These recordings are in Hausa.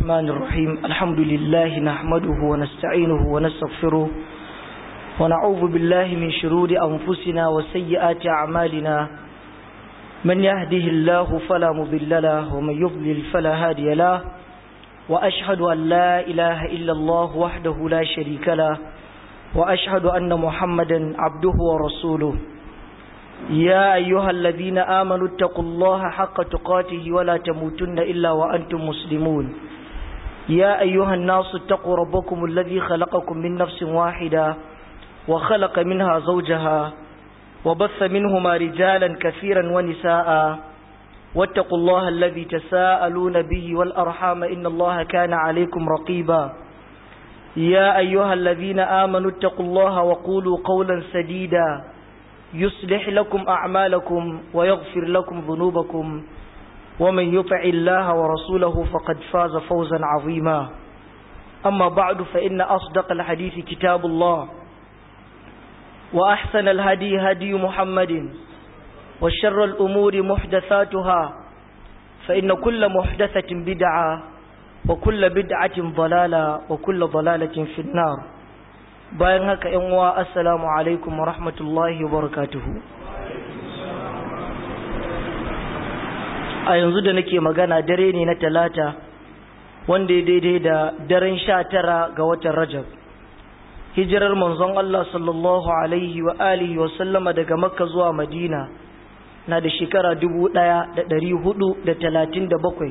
الرحمن الرحيم الحمد لله نحمده ونستعينه ونستغفره ونعوذ بالله من شرور أنفسنا وسيئات أعمالنا من يهده الله فلا مضل له ومن يضلل فلا هادي له وأشهد أن لا إله إلا الله وحده لا شريك له وأشهد أن محمدا عبده ورسوله يا أيها الذين آمنوا اتقوا الله حق تقاته ولا تموتن إلا وأنتم مسلمون يا أيها الناس اتقوا ربكم الذي خلقكم من نفس واحدة وخلق منها زوجها وبث منهما رجالا كثيرا ونساء واتقوا الله الذي تساءلون به والأرحام إن الله كان عليكم رقيبا يا أيها الذين آمنوا اتقوا الله وقولوا قولا سديدا يصلح لكم أعمالكم ويغفر لكم ذنوبكم ومن يطع الله ورسوله فقد فاز فوزا عظيما أما بعد فإن أصدق الحديث كتاب الله وأحسن الهدي هدي محمد وشر الأمور محدثاتها فإن كل محدثة بدعة وكل بدعة ضلالة وكل ضلالة في النار bayan haka yan uwa assalamu alaikum wa rahmatullahi wa barakatuhu a yanzu da nake magana dare ne na talata wanda ya daidai da daren sha tara ga watan rajab hijirar manzon Allah sallallahu alaihi wa alihi wa sallama daga makka zuwa madina na da shekara dubu ɗaya da ɗari hudu da talatin da bakwai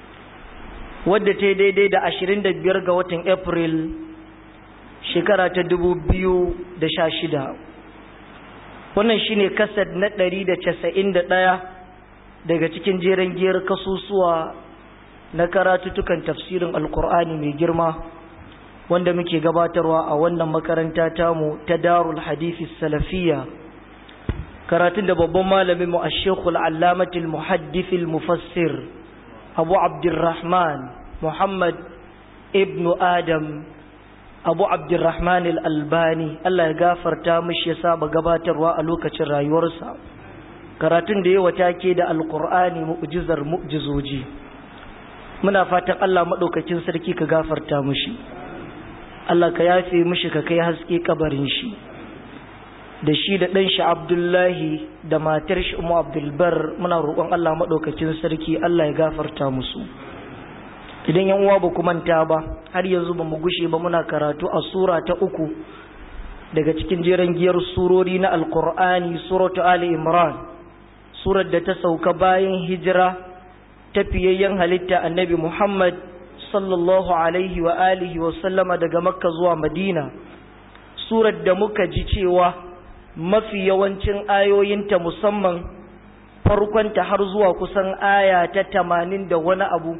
wadda ta daidai da ashirin da biyar ga watan april shekara ta dubu biyu da sha shida wannan shine kasad na ɗari da casa'in da ɗaya daga cikin jeren giyar kasusuwa na karatutukan tafsirin alkur'ani mai girma wanda muke gabatarwa a wannan makaranta tamu ta darul hadithi salafiya karatun da babban malamin mu a shekul allamatul muhaddithil mufassir abu abdurrahman muhammad ibnu adam abu abdurrahman al-albani Allah ya gafarta mishi ya saba gabatarwa a lokacin rayuwarsa karatun da yawa take da alkur'ani mu'jizar mu'jizoji muna fatan Allah madaukakin sarki ka gafarta mishi Allah ka yafe mishi ka kai haske kabarin shi da shi da ɗan shi Abdullahi da matar shi Ummu Abdulbar muna roƙon Allah madaukakin sarki Allah ya gafarta musu idan yan uwa ba ku manta ba har yanzu ba mu gushe ba muna karatu a sura ta uku daga cikin jeren giyar surori na alkur'ani suratu ali imran surar da ta sauka bayan hijira ta fiyayyen halitta annabi muhammad sallallahu alaihi wa alihi wa sallama daga makka zuwa madina surar da muka ji cewa mafi yawancin ayoyinta musamman farkonta har zuwa kusan aya ta tamanin da wani abu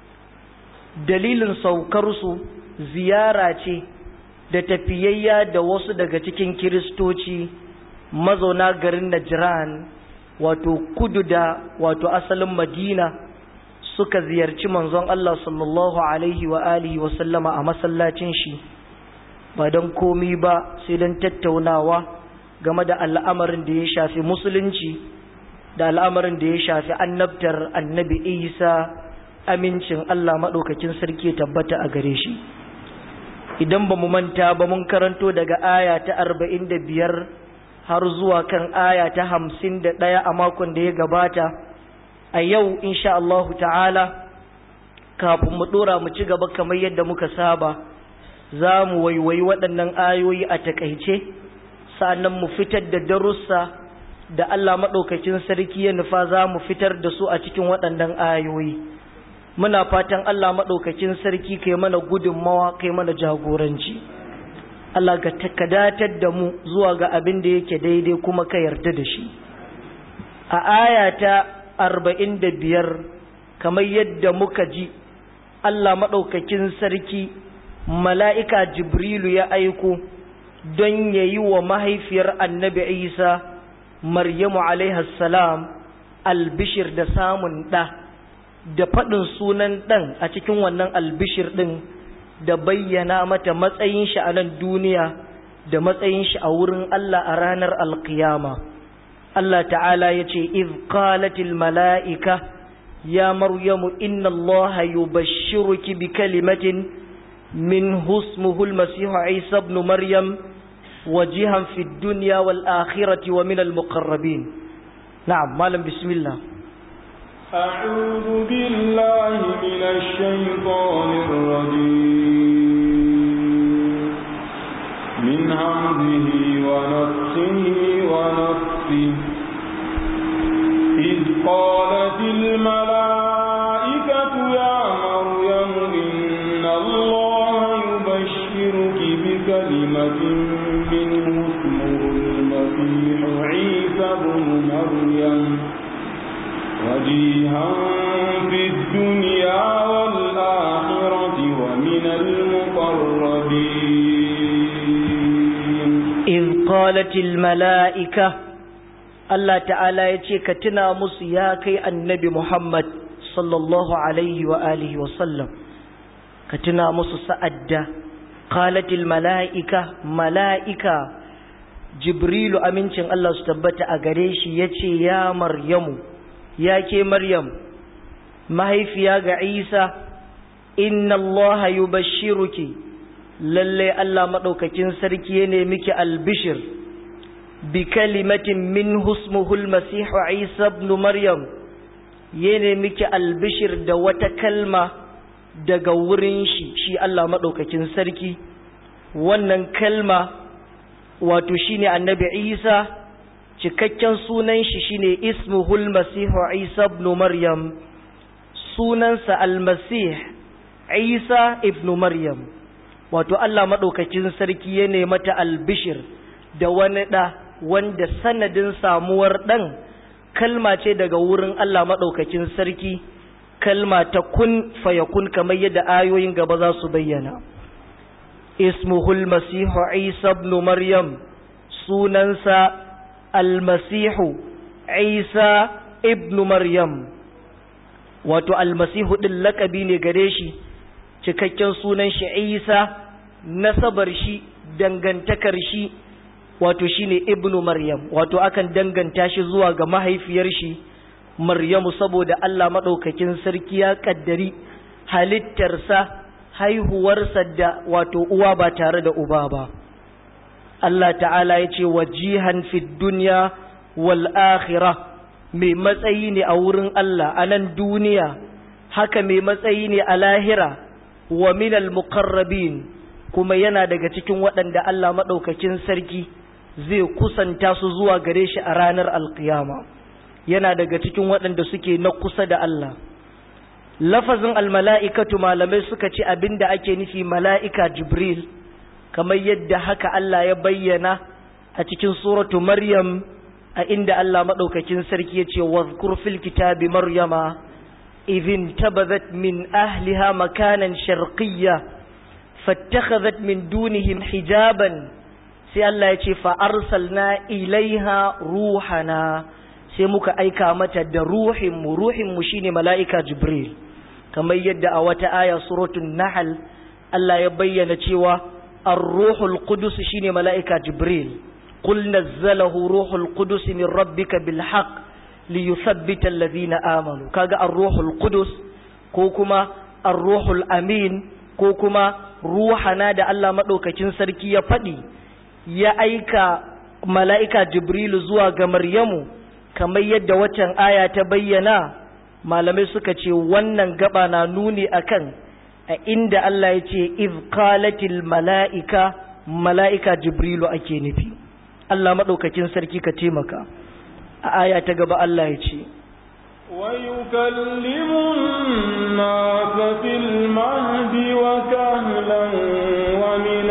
dalilin saukarsu ziyara ce da tafiyayya da wasu daga cikin kiristoci mazauna garin Najran wato kudu da wato asalin Madina suka ziyarci manzon Allah sallallahu alaihi wa alihi wa sallama a masallacin shi ba don komi ba sai don tattaunawa game da al'amarin da ya shafi musulunci da al'amarin da ya shafi annabtar annabi Isa amincin Allah maɗaukakin sarki tabbata a gare shi idan ba mu manta ba mun karanto daga aya ta arba'in da biyar har zuwa kan aya ta hamsin da ɗaya a makon da ya gabata a yau insha Allah ta'ala kafin mu ɗora mu ci gaba kamar yadda muka saba za mu waiwayi waɗannan ayoyi a takaice sa'annan mu fitar da darussa da Allah maɗaukakin sarki ya nufa za mu fitar da su a cikin waɗannan ayoyi muna fatan Allah maɗaukakin sarki kai mana gudunmawa kai mana jagoranci Allah ga takadatar da mu zuwa ga abin da yake daidai kuma ka yarda da shi a aya ta arba'in da biyar kamar yadda muka ji Allah maɗaukakin sarki mala'ika jibrilu ya aiko don ya yi wa mahaifiyar annabi isa maryamu salam albishir da samun ɗa da faɗin sunan ɗan a cikin wannan albishir ɗin da bayyana mata matsayin shi a nan duniya da matsayin shi a wurin Allah a ranar alkiyama Allah ta'ala ya ce iz qalatil mala'ika يا مريم إن الله يبشرك بكلمة منه اسمه المسيح عيسى ابن مريم وجها في الدنيا والآخرة ومن المقربين نعم مالا بسم الله أعوذ بالله من الشيطان الرجيم من همزه ونفسه ونفسه إذ قالت الملائكة يا مريم إن الله يبشرك بكلمة منه اسمه المسيح عيسى بن مريم وجيها في الدنيا والآخرة ومن المقربين إذ قالت الملائكة Allah ta'ala ya ce ka tuna musu ya kai annabi Muhammad sallallahu alaihi wa alihi wa sallam ka tuna musu sa'adda qalatil mala'ika mala'ika Jibrilu amincin Allah su tabbata a gare shi yace ya Maryamu ya ke Maryam mahaifiya ga Isa inna Allah yubashshiruki lalle Allah madaukakin sarki ne miki albishir بكلمة منه اسمه المسيح عيسى ابن مريم yene miki albishir da wata kalma daga wurin shi shi Allah maɗaukakin sarki wannan kalma wato shine annabi Isa cikakken sunan shi shine ismuhul masihu Isa ibn Maryam sunansa almasih Isa ibn Maryam wato Allah maɗaukakin sarki ya mata albishir da wani ɗa wanda sanadin samuwar ɗan kalma ce daga wurin Allah maɗaukakin sarki kalma ta kun fayakun kamar yadda ayoyin gaba za su bayyana ismuhul masihu isa ibn maryam sunansa almasihu isa ibn maryam wato almasihu ɗin lakabi ne gare shi cikakken sunan shi isa nasabar shi dangantakar shi wato shine ibnu maryam wato akan danganta shi zuwa ga mahaifiyar shi maryamu saboda Allah madaukakin sarki ya kaddari halittarsa haihuwarsa da wato uwa ba tare da uba ba Allah ta'ala ya ce wajihan fid dunya wal akhirah mai matsayi ne a wurin Allah a nan duniya haka mai matsayi ne a lahira wa minal muqarrabin kuma yana daga cikin waɗanda Allah madaukakin sarki zai kusanta su zuwa gare shi a ranar alkiyama yana daga cikin waɗanda suke na kusa da Allah lafazin almala'ikatu malamai suka ce abinda ake nufi mala'ika jibril kamar yadda haka Allah ya bayyana a cikin suratu maryam a inda Allah maɗaukakin sarki ya ce wazkur fil kitabi maryama idhin tabazat min ahliha makanan sharqiyya fattakhadhat min dunihim hijaban sai Allah ya ce fa'arsalna ilaiha ruhana sai muka aika mata da ruhinmu ruhinmu shine mala'ika jibril kamar yadda a wata aya suratun nahal Allah ya bayyana cewa ar-ruhul qudus shine mala'ika jibril qul nazzalahu ruhul qudus min rabbika bil haqq li yuthabbita alladhina amanu kaga ar-ruhul qudus ko kuma ar-ruhul amin ko kuma ruhana da Allah madaukakin sarki ya faɗi ya aika mala'ika Jibrilu zuwa ga Maryamu, kamar yadda waccan aya ta bayyana, malamai suka ce wannan gaba na nuni akan a inda Allah ya ce, "Iz qalatil mala'ika, mala'ika Jibrilu ake nufi." Allah maɗaukakin sarki ka taimaka, a aya ta gaba Allah ya ce, ويكلم الناس في المهد وكهلا ومن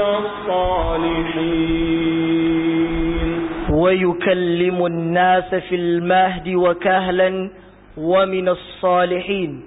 الصالحين ويكلم الناس في المهد وكهلا ومن الصالحين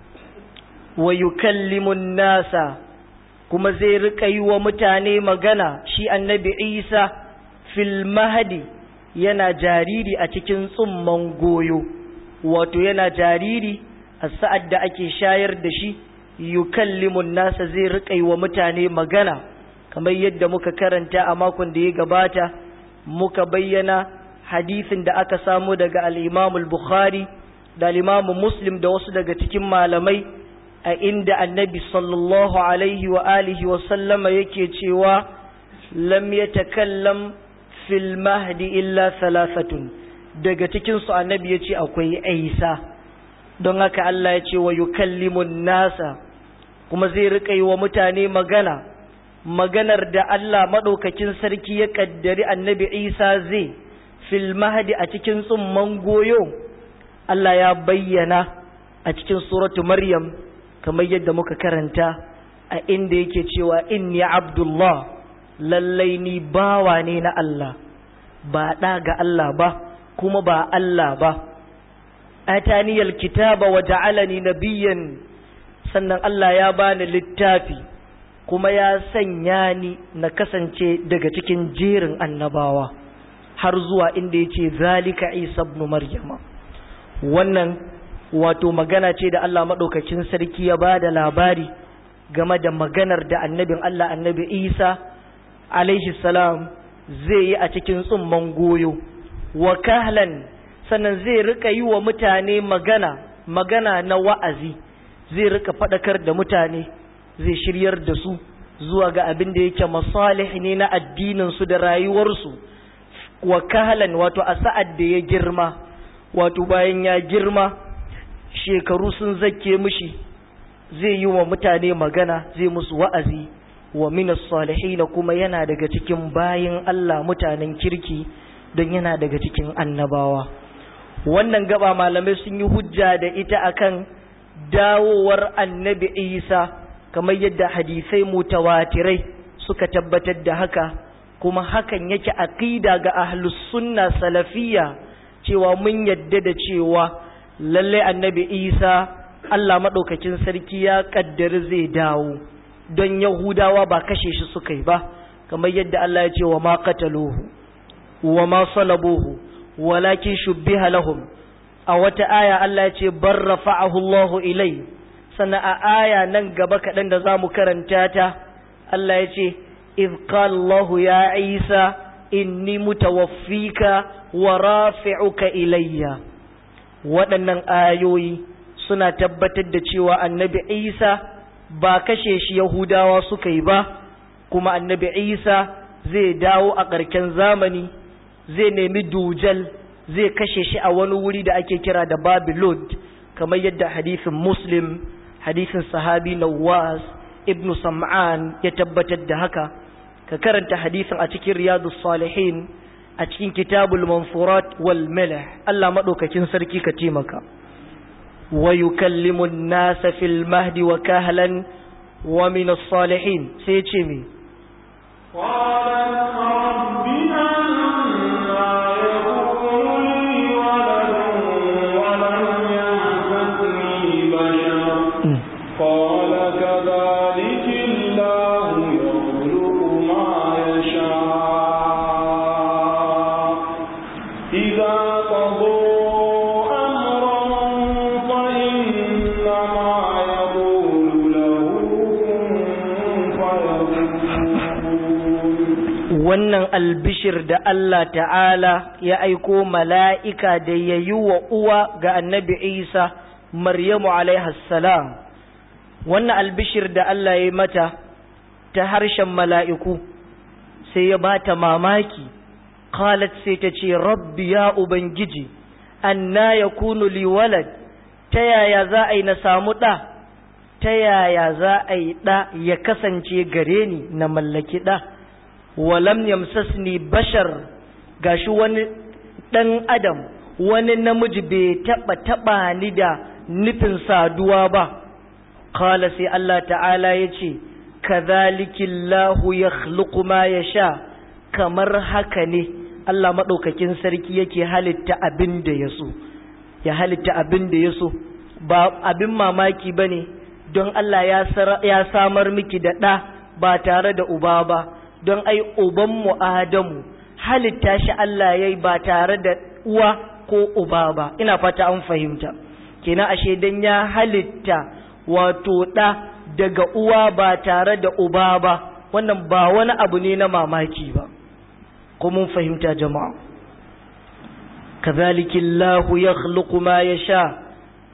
ويكلم الناس kuma zai riƙa yi wa mutane magana shi annabi isa fil mahadi yana jariri a cikin tsumman goyo wato yana jariri a sa'ad da ake shayar da shi yukallimun nasa zai riƙa yi wa mutane magana kamar yadda muka karanta a makon da ya gabata muka bayyana hadisin da aka samu daga al'imamul bukhari da limamu muslim da wasu daga cikin malamai a inda annabi sallallahu alaihi wa alihi wa sallama yake cewa lam yatakallam fil mahdi illa thalathatun daga cikin su annabi yace akwai Isa don haka Allah ya ce wa yukallimun nasa kuma zai rika yi wa mutane magana maganar da Allah madaukakin sarki ya kaddari annabi Isa zai fil mahdi a cikin tsumman goyo Allah ya bayyana a cikin suratu Maryam kamar yadda muka karanta a inda yake cewa inni abdullah lallai ni bawa ne na Allah ba ɗa ga Allah ba kuma ba Allah ba ataniyal kitaba wa ja'alani nabiyyan sannan Allah ya bani littafi kuma ya sanya ni na kasance daga cikin jerin annabawa har zuwa inda yace zalika Isa ibn Maryama wannan wato magana ce da Allah madaukakin sarki ya bada labari game da maganar da annabin Allah annabi Isa alaihi salam zai yi a cikin tsumman goyo wa kahlan sannan zai rika yi wa mutane magana magana na wa'azi zai rika faɗakar da mutane zai shiryar da su zuwa ga abin da yake masalih ne na addininsu da rayuwarsu wa kahlan wato a sa'ad da ya girma wato bayan ya girma shekaru sun zake mishi zai yi wa mutane magana zai musu wa'azi wa minas salihin kuma yana daga cikin bayin Allah mutanen kirki don yana daga cikin annabawa wannan gaba malamai sun yi hujja da ita akan dawowar annabi Isa kamar yadda hadisai mutawatirai suka tabbatar da haka kuma hakan yake aqida ga ahlus sunna salafiyya cewa mun yadda da cewa lalle annabi Isa Allah madaukakin sarki ya kaddari zai dawo don Yahudawa ba kashe shi suka yi ba kamar yadda Allah ya ce wa ma qataluhu wa ma salabuhu walakin shubbiha lahum a wata aya Allah ya ce bar rafa'ahu Allah ilai sannan a aya nan gaba kaɗan da zamu karanta ta Allah ya ce iz qala Allah ya Isa inni mutawaffika wa rafi'uka ilayya waɗannan ayoyi suna tabbatar da cewa annabi Isa ba kashe shi Yahudawa suka yi ba kuma annabi Isa zai dawo a ƙarken zamani zai nemi dujal zai kashe shi a wani wuri da ake kira da Babylon kamar yadda hadisin Muslim hadisin sahabi Nawas ibn Sam'an ya tabbatar da haka ka karanta hadisin a cikin Riyadus Salihin a cikin Kitabul Manfurat wal Malah Allah madaukakin sarki ka taimaka ويكلم الناس في المهد وكهلا ومن الصالحين سيتشمي قالت رب أنا يكون لي ولد ولم يمسسني بشر قال كذلك الله يخلق ما يشاء إذا قضى أمرا فإنما يقول له كن فيكون wannan albishir da Allah ta'ala ya aiko mala'ika da ya yi wa uwa ga annabi Isa Maryamu salam wannan albishir da Allah ya yi mata ta harshen mala'iku sai ya ba ta mamaki qalat sai ta ce rabbi ya ubangiji anna yakunu li walad ta yaya za a yi na samu ɗa ta yaya za a yi ɗa ya kasance gare ni na mallaki ɗa walam yamsasni bashar gashi wani ɗan adam wani namiji bai taɓa taɓa ni da nufin saduwa ba kala sai Allah ta'ala ya ce kazalikinlahu ya ma ya sha kamar haka ne Allah maɗaukakin sarki yake halitta abin da ya so ya halitta abin da ya so ba abin mamaki ba ne don Allah ya samar miki da ɗa ba tare da uba ba don ai ubanmu Adamu halitta shi Allah ya yi ba tare da uwa ko uba ba ina fata an fahimta kenan ashe dan ya halitta wato ɗa daga uwa ba tare da uba ba wannan ba wani abu ne na mamaki ba ko mun fahimta jama'a kazalika Allah yakhluqu ma yasha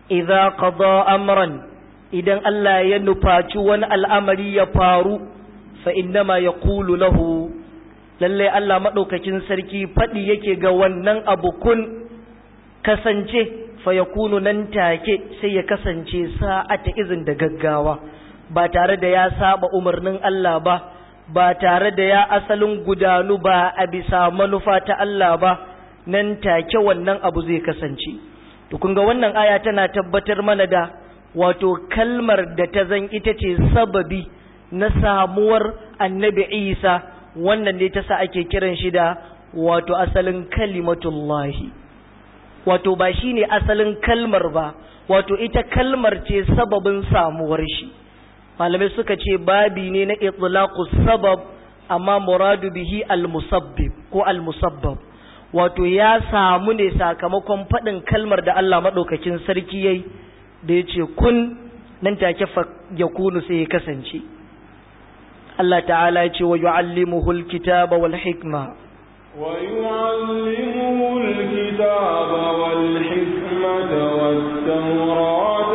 idza qada amran idan Allah ya nufaci wani al'amari ya faru fa innama yaqulu lahu lalle Allah madaukakin sarki fadi yake ga wannan abu kun kasance fa yakunu nan take sai ya kasance sa'ata izin da gaggawa ba tare da ya saba umarnin Allah ba ba tare da ya asalin gudanu ba a bisa manufa ta Allah ba nan take wannan abu zai kasance to kun ga wannan aya tana tabbatar mana da wato kalmar da ta zan ita ce sababi na samuwar annabi Isa wannan ne ta sa ake kiran shi da wato asalin kalimatullahi wato ba shi ne asalin kalmar ba wato ita kalmar ce sababin samuwar shi malamai suka ce babi ne na itlaqus sabab amma muradu bihi al-musabbib ko al-musabbab wato ya samu ne sakamakon faɗin kalmar da Allah maɗaukakin sarki yayi da ya ce kun nan take ya kunu sai ya kasance Allah ta'ala ya ce wa yu'allimuhul kitaba wal hikma ويعلمه الكتاب والحكمة والتوراة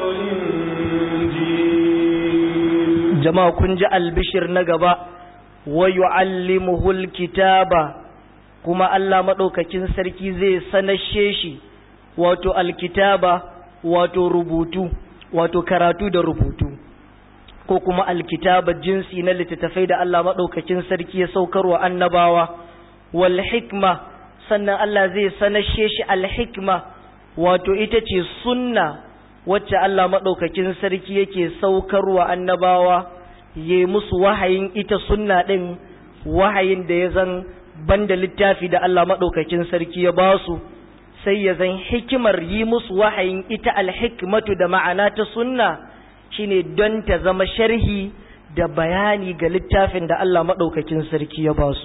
والإنجيل jama'a kun ji albishir na gaba wa yu'allimuhul kitaba kuma Allah madaukakin sarki zai sanashe shi wato alkitaba wato rubutu wato karatu da rubutu ko kuma alkitaba jinsi na littattafai da Allah madaukakin sarki ya saukarwa annabawa wal hikma sannan Allah zai sanashe shi alhikma wato ita ce sunna wacce Allah maɗaukakin sarki yake saukarwa annabawa ya musu wahayin ita sunna ɗin wahayin da ya zan banda littafi da Allah maɗaukakin sarki ya ba su sai ya zan hikimar yi musu wahayin ita alhikmatu da ma'ana ta sunna shine don ta zama sharhi da bayani ga littafin da Allah maɗaukakin sarki ya ba su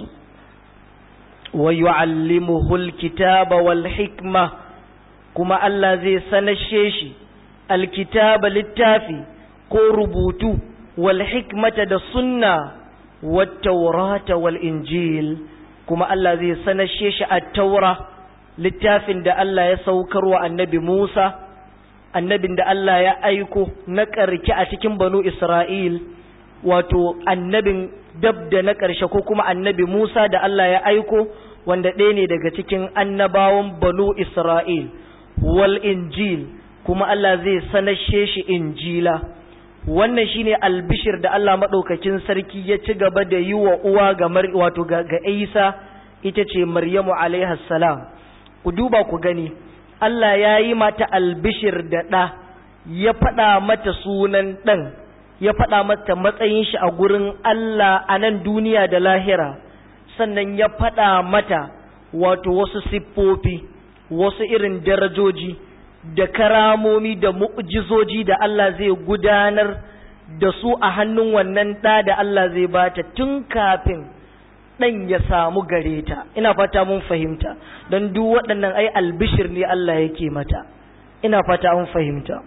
wa yu'allimuhul kitaba wal hikma kuma Allah zai sanashe shi alkitaba littafi ko rubutu wal hikmata da sunna wat taurata wal injil kuma Allah zai sanashe shi at-taura littafin da Allah ya saukar wa annabi Musa annabin da Allah ya aiko na ƙarki a cikin banu Isra'il wato annabin dab da na ƙarshe ko kuma annabi Musa da Allah ya aiko wanda ɗaya ne daga cikin annabawan banu Isra'il wal injil kuma Allah zai sanashe shi injila wannan shine albishir da Allah maɗaukakin sarki ya ci gaba da yi wa uwa ga wato ga, ga Isa ita ce Maryamu alaiha salam ku duba ku gani Allah ya yi mata albishir da ɗa ya faɗa mata sunan ɗan ya faɗa mata matsayin shi a gurin Allah a nan duniya da lahira sannan ya faɗa mata wato wasu siffofi wasu irin darajoji da karamomi da mu'jizoji da Allah zai gudanar da su a hannun wannan ɗa da Allah zai bata tun kafin ɗan ya samu gare ta ina fata mun fahimta don duk waɗannan ai albishir ne Allah yake mata ina fata mun fahimta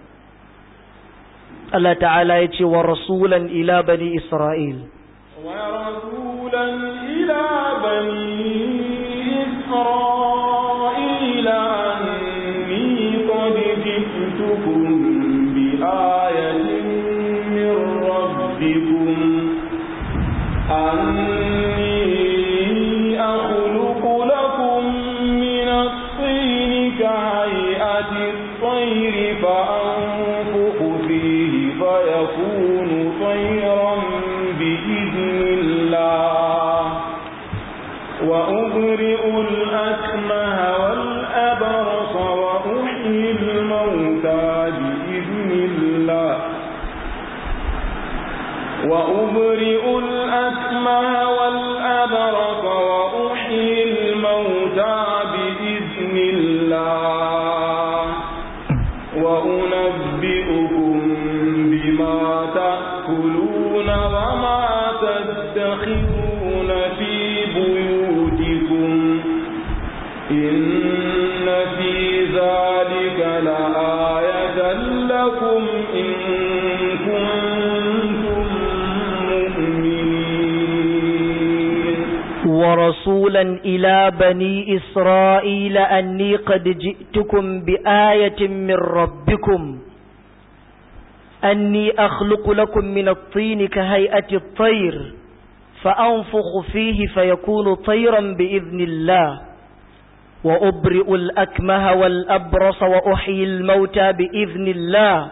Allah ta'ala ya ce wa rasulan ila bani Isra'il ورسولا إلى بني إسرائيل أني قد جئتكم بآية من ربكم أني أخلق لكم من الطين كهيئة الطير فأنفخ فيه فيكون طيرا بإذن الله وأبرئ الأكمه والأبرص وأحيي الموتى بإذن الله وأبرئ الأكمه والأبرص وأحيي الموتى بإذن الله وأنبئكم بما تأكلون وما تدخرون في بيوتكم إن في ذلك لآية لكم إن كنتم مؤمنين ورسولا إلى بني إسرائيل أني قد جئتكم بآية من ربكم أني أخلق لكم من الطين كهيئة الطير فأنفخ فيه فيكون طيرا بإذن الله وأبرئ الأكمه والأبرص وأحيي الموتى بإذن الله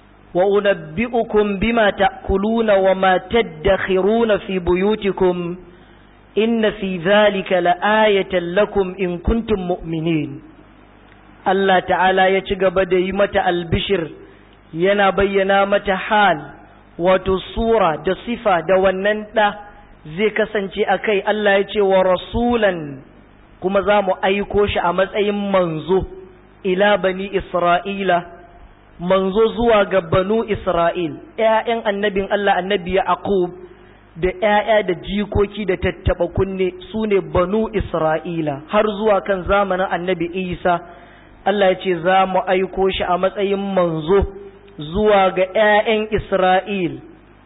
وأنبئكم بما تأكلون وما تدخرون في بيوتكم إن في ذلك لآية لكم إن كنتم مؤمنين الله تعالى يتقب ديمة البشر yana bayyana mata hal wato sura da sifa da wannan ɗa zai kasance a kai Allah ya ce wa rasulan kuma za mu aiko shi a matsayin manzo ila bani Isra'ila manzo zuwa ga banu Isra'il ‘ya'yan annabin Allah annabi Yaqub da ‘ya'ya da jikoki da tattaɓa kunne su ne banu Isra'ila har zuwa kan zamanin annabi Isa Allah ya ce za mu aiko shi a matsayin manzo zuwa ga ‘ya'yan Isra'il,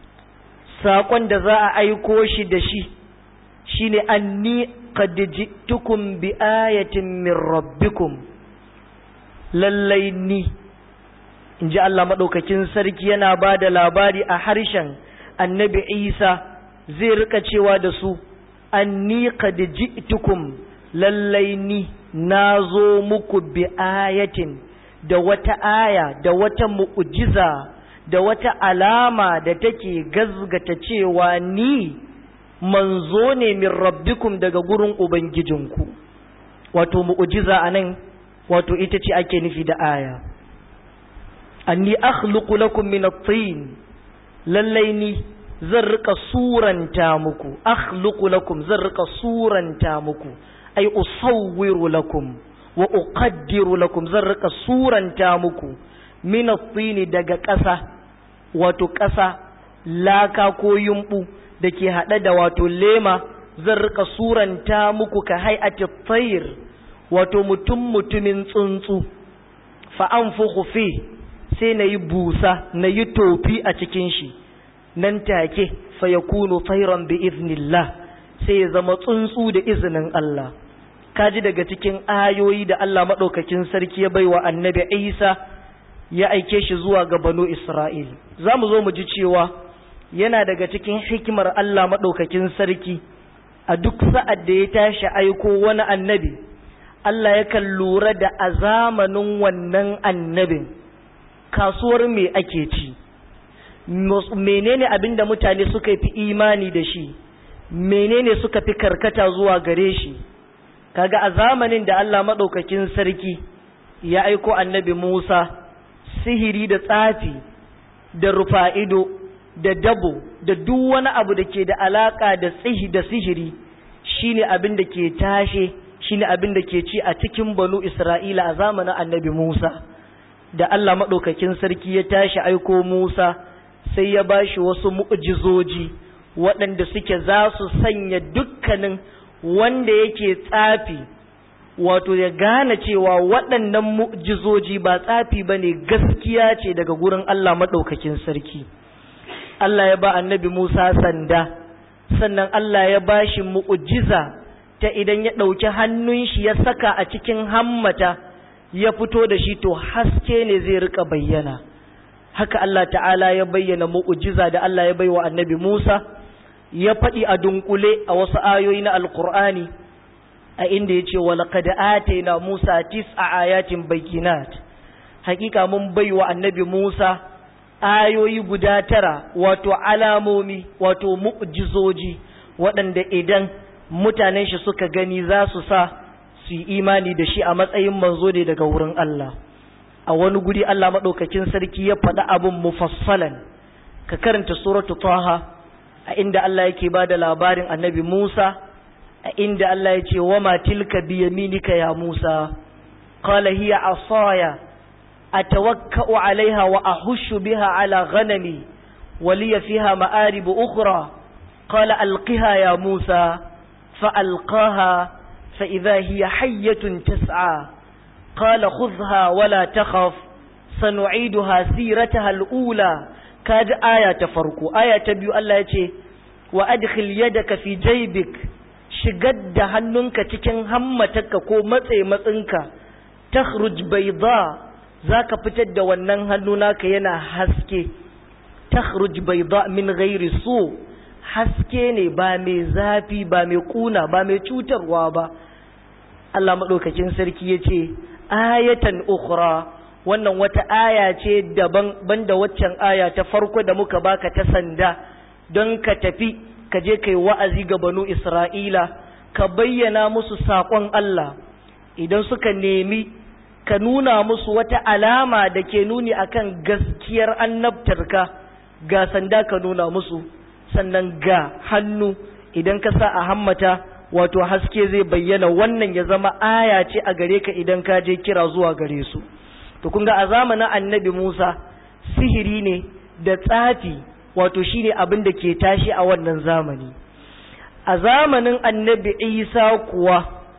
saƙon da za a aiko shi da shi, shi ne an ni tukun bi ayatin min rabbikum lallai ni, in ji Allah maɗaukakin sarki yana ba da labari a harshen annabi Isa zai rika cewa da su, an ni tukun lallai ni na zo muku bi ayatin. da wata aya da wata mu'ujiza da wata alama da take gazgata cewa ni manzo ne min rabbikum daga gurin ubangijinku wato mu'ujiza anan wato ita ce ake nufi da aya anni akhluqu lakum min at-tin lallai ni zan rika suranta muku akhluqu lakum zan rika suranta muku ay usawwiru lakum wa uqaddiru lakum zan rika suranta muku min at-tin daga ƙasa wato ƙasa laka ko yumbu dake hade da wato lema zan rika suranta muku ka hay'ati tayr wato mutum mutumin tsuntsu fa anfukhu fi sai nayi busa nayi tofi a cikin shi nan take fa yakunu tayran bi iznillah sai ya zama tsuntsu da izinin Allah kaji daga cikin ayoyi da Allah maɗaukakin sarki ya baiwa annabi Isa ya aike shi zuwa ga banu Isra'il. Za mu zo mu ji cewa yana daga cikin hikimar Allah maɗaukakin sarki a duk sa'ad da ya tashi aiko wani annabi, Allah yakan lura da a zamanin wannan annabin kasuwar me ake ci, menene abin da mutane suka fi imani da shi, menene suka fi karkata zuwa gare shi. kaga a zamanin da Allah maɗaukakin sarki ya aiko annabi Musa sihiri da tsafi da rufa'ido da dabo da duk wani abu da ke da alaka da tsihi da sihiri shine abin da ke tashe shine abin da ke ci a cikin banu Isra'ila a zamanin annabi Musa da Allah maɗaukakin sarki ya tashi aiko Musa sai ya bashi wasu mu'jizoji waɗanda suke za su sanya dukkanin wanda yake tsafi wato ya gane cewa waɗannan mu'jizoji ba tsafi ba ne gaskiya ce daga gurin Allah maɗaukakin sarki Allah ya ba annabi Musa sanda sannan Allah ya ba shi mu'jiza ta idan ya ɗauki hannun shi ya saka a cikin hammata ya fito da shi to haske ne zai rika bayyana haka Allah ta'ala ya bayyana mu'jiza da Allah ya baiwa annabi Musa ya faɗi a dunkule a wasu ayoyi na alkur'ani a inda ya ce walaƙad atayna musa tis'a ayatin bayyinat hakika mun bai wa annabi musa ayoyi guda tara wato alamomi wato mu'jizoji waɗanda idan mutanen shi suka gani za su sa su yi imani da shi a matsayin manzo ne daga wurin Allah a wani guri Allah maɗaukakin sarki ya faɗi abin mufassalan ka karanta suratu taha a inda Allah yake ba da labarin annabi Musa a inda Allah ya ce wa ma tilka bi yaminika ya Musa qala hiya asaya atawakka'u alaiha wa ahushu biha ala ghanami wa liya fiha ma'arib ukhra qala alqiha ya Musa fa alqaha fa idha hiya hayyatun tas'a qala khudhha wa la takhaf sanu'iduha sirataha al-ula kaji aya ta farko aya ta biyu Allah ya ce wa adkhil yadaka fi jaybik shigar da hannunka cikin hammatarka ko matse matsinka takhruj bayda zaka fitar da wannan hannu naka yana haske takhruj bayda min ghairi su haske ne ba mai zafi ba mai kuna ba mai cutarwa ba Allah madaukakin sarki yace ayatan ukhra wannan wata aya ce daban banda waccan aya ta farko da muka baka ta sanda don ka tafi ka je kai wa'azi ga banu Isra'ila ka bayyana musu saƙon Allah idan suka nemi ka nuna musu wata alama da ke nuni akan gaskiyar annabtarka ga sanda ka nuna musu sannan ga hannu idan ka sa a hammata wato haske zai bayyana wannan ya zama aya ce a gare ka idan ka je kira zuwa gare su to kun ga a zamanin annabi Musa sihiri ne da tsafi wato shine abin da ke tashi a wannan zamani a zamanin annabi Isa kuwa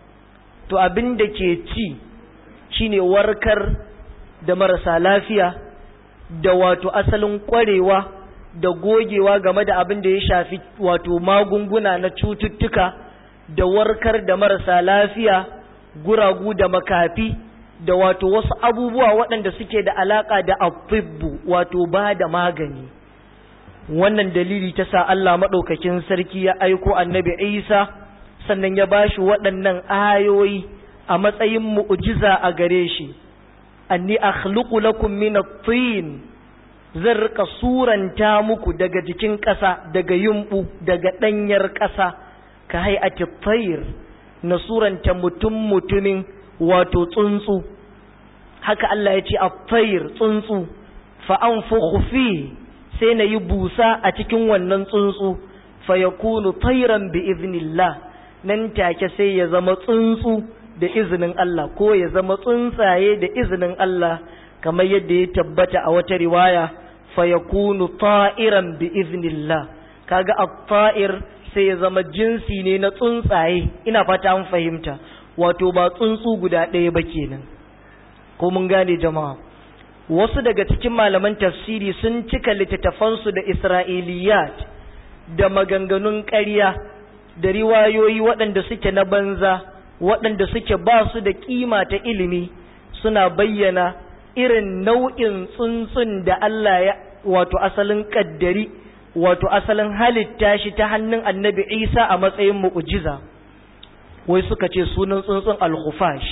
to abin da ke ci shine warkar da marasa lafiya da wato asalin kwarewa da gogewa game da abin da ya shafi wato magunguna na cututtuka da warkar da marasa lafiya guragu da makafi da wato wasu abubuwa waɗanda suke da alaƙa da afibbu wato ba da magani wannan dalili ta sa Allah maɗaukakin sarki ya aiko annabi Isa sannan ya bashi waɗannan ayoyi a matsayin mu'jiza a gare shi anni akhluqu lakum min at-tin zan rika suranta muku daga jikin ƙasa daga yumbu daga ɗanyar ƙasa ka hay'ati tayr na suranta mutum mutumin wato tsuntsu haka Allah ya ce at-tayr tsuntsu fa anfukhu fi sai na yi busa a cikin wannan tsuntsu fa yakunu tayran bi idhnillah nan take sai ya zama tsuntsu da izinin Allah ko ya zama tsuntsaye da izinin Allah kamar yadda ya tabbata a wata riwaya fa yakunu ta'iran bi iznillah kaga at-ta'ir sai ya zama jinsi ne na tsuntsaye ina fata an fahimta wato ba tsuntsu guda ɗaya ba kenan ko mun gane jama'a wasu daga cikin malaman tafsiri sun cika littattafansu da isra'iliyat da maganganun ƙarya da riwayoyi waɗanda suke na banza waɗanda suke ba su da ƙima ta ilimi suna bayyana irin nau'in tsuntsun da Allah ya wato asalin ƙaddari wato asalin halitta shi ta hannun annabi Isa a matsayin mu'ujiza wai suka ce sunan tsuntsun al-khufash